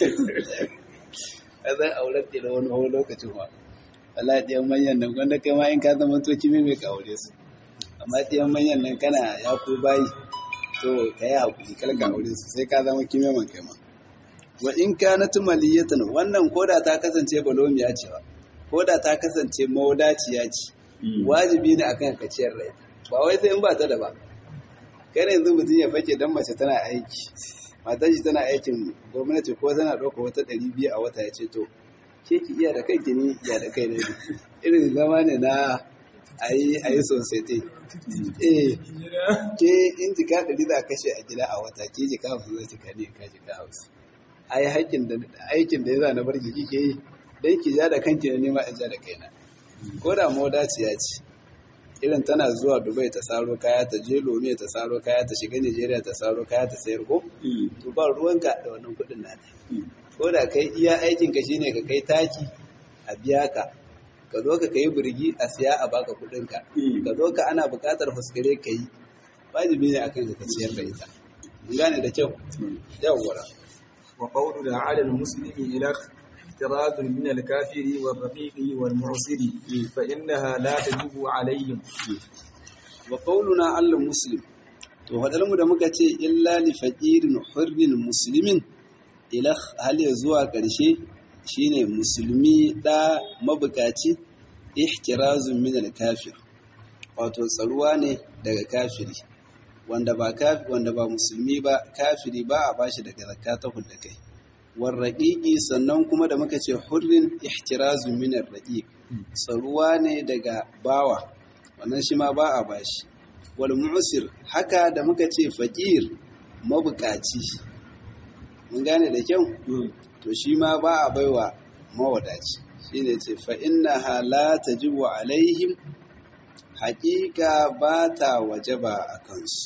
a zan aurar da wani wani lokacin ma Allah ɗiyan manyan nan wanda kai ma in ka zama to kimi mai ka aure su amma ɗiyan manyan nan kana ya ku bayi to ka yi haƙuri kar ka aure su sai ka zama kimi man kai ma wa in ka na tumaliyatan wannan koda ta kasance balomiya ce ba koda ta kasance mawadaciya ce wajibi ne akan ka ciyar rai ba wai sai in ba ta da ba kai yanzu mutum ya fake dan mace tana aiki matar shi tana aikin gwamnati ko tana ɗauka wata ɗari biyu a wata ya ce to ke ki iya da kanki ni iya da kai ne irin zama ne na ayi ayi sosai eh ke in jika ɗari za a kashe a gida a wata ke jika hamsin zai cika ne ka jika hamsin ai aikin da aikin da ya za na bar jiki ke yi dan ki ja da kanki ne nema in ja da kaina ko da modaciya ce irin tana zuwa dubai ta saro kaya ta je lome ta saro kaya ta shiga nigeria ta saro kaya ta sayar ko to ba ruwanka da wannan kudin nata ko da kai iya aikin ka shine ka kai taki a biya ka ka zo ka kai birgi a siya a baka kudin ka ka zo ka ana bukatar fuskare ka yi wajibi ne akan ka ciyar da ita mun gane da kyau yawwa wa qawluna 'ala al-muslimi ila احتراز من الكافر والرقيق والمعسر فإنها لا تجب عليهم وقولنا على المسلم to mu da muka ce illa li faqirin hurrin muslimin ila hal ya zuwa ƙarshe shine musulmi da mabukaci ihtirazun min al-kafir wato tsaruwa ne daga kafiri wanda ba kafiri wanda ba musulmi ba kafiri ba a bashi daga zakata da kai warraƙiƙi sannan kuma da muka ce hurrin ihtirazu minar raƙiƙ tsaruwa ne daga bawa wannan shi ma ba a bashi wal mu'sir haka da muka ce faƙir mabukaci mun gane da kyau to shi ma ba a baiwa mawadaci shine ce fa innaha la tajibu alaihim haƙiƙa ba ta wajaba a kansu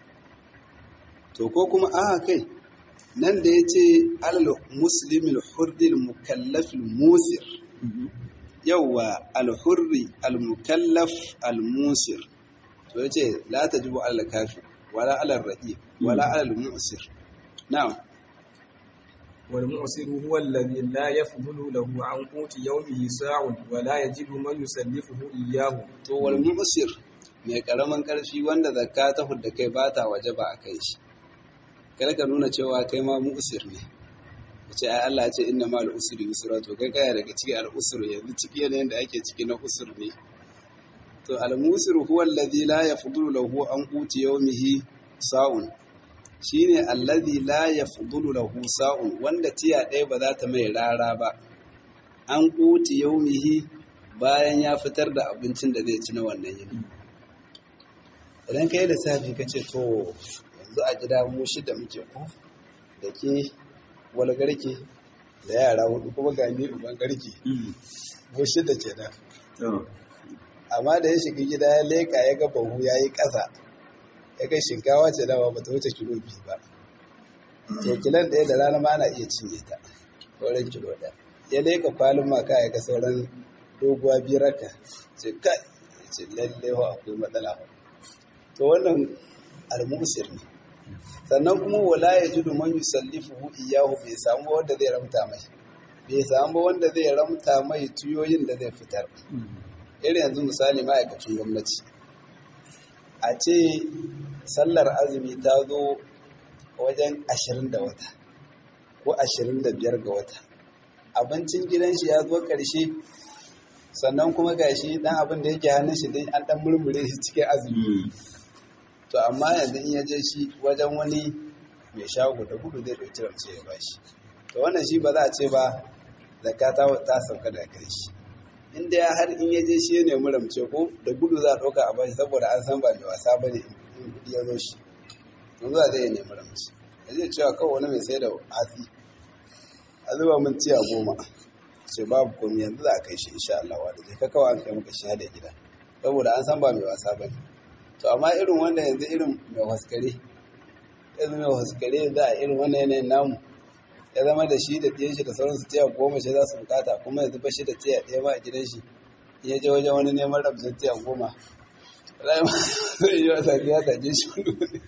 to ko kuma a kai nan da ya ce alal muslimin hurril mukallafin musir yauwa alhurri almukallaf almusir to ya ce la ta jibo alal kafi wala alal ra'i wala alal musir na'am والمعسر هو الذي لا يفضل له عن قوت يومه ساع ولا يجد من يسلفه إياه to wal mu'sir mai karaman karfi wanda zakka ta hudda kai ba ta wajaba a kai shi kada ka nuna cewa kai ma mu'sir ne ce ai Allah ya ce inna ma al-usri yusra to kai kaya daga ciki al-usr yanzu ciki yanayin da ake ciki na usr ne to al-musir huwa alladhi la yafdulu lahu an quti yawmihi sa'un shine alladhi la yafdulu lahu sa'un wanda tiya ɗaya ba za ta mai rara ba an quti yawmihi bayan ya fitar da abincin da zai ci na wannan yini idan kai da safi kace to yanzu a gida mu shida muke ko da ke wani garke da yara hudu kuma ga ni uban garke mu shida ke nan amma da ya shiga gida ya leka ya ga bahu ya yi ƙasa ya ga shinkawa ce dama ba ta wuce kilo biyu ba to kilan ɗaya da rana ma ana iya cinye ta sauran kilo ɗaya ya leka kwalin maka ya ga sauran doguwa biyar raka ce kai ce lalle akwai matsala to wannan almusir ne sannan kuma wala ya ji man yusallifuhu iyahu bai samu wanda zai ramta mai bai samu wanda zai ramta mai tuyoyin da zai fitar irin yanzu misali ma'aikacin gwamnati a ce sallar azumi ta zo wajen ashirin da wata ko ashirin da biyar ga wata abincin gidan shi ya zo ƙarshe sannan kuma gashi dan abin da yake hannun shi dai an dan murmure shi cikin azumi to amma yanzu in ya je shi wajen wani mai shago da gudu zai ɗauki rance ya bashi to wannan shi ba za a ce ba zakka ta ta sauka da kai shi in dai har in ya je shi ya nemi ramce ko da gudu za a ɗauka a bashi saboda an san ba mai wasa ba ne in kuɗi ya zo shi yanzu a zai nemi ramce ya zai cewa kawai wani mai sai da hatsi a zuba min tiya goma ce babu komi yanzu za a kai shi insha Allah wa da je ka kawai an kai maka shi da gida saboda an san ba mai wasa ba ne to amma irin wanda yanzu irin mai waskare yanzu mai waskare za a irin wannan yanayin namu ya zama da shi da ɗiyan shi da sauran su tiya goma shi za su bukata kuma yanzu ba shi da tiya ɗaya ma a gidan shi in ya je wajen wani neman rabzin tiya goma zai yi wasa ya taje shi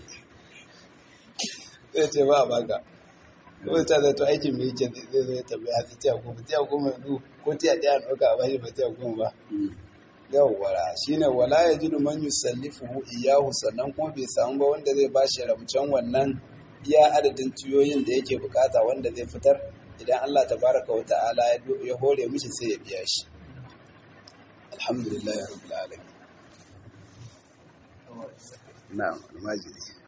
zai ce ba a baka kuma ta zato aikin mai yake zai zai tambaya ta tiya goma tiya goma yanzu ko tiya ɗaya a ɗauka a bashi ba tiya goma ba yawwara shine wala ya ji man yusallifuhu iyahu sannan kuma bai samu ba wanda zai bashi ramcen wannan iya adadin tuyoyin da yake bukata wanda zai fitar idan Allah tabaraka wa ta'ala ya hore mishi sai ya biya shi alhamdulillah rabbil alamin na'am almajiri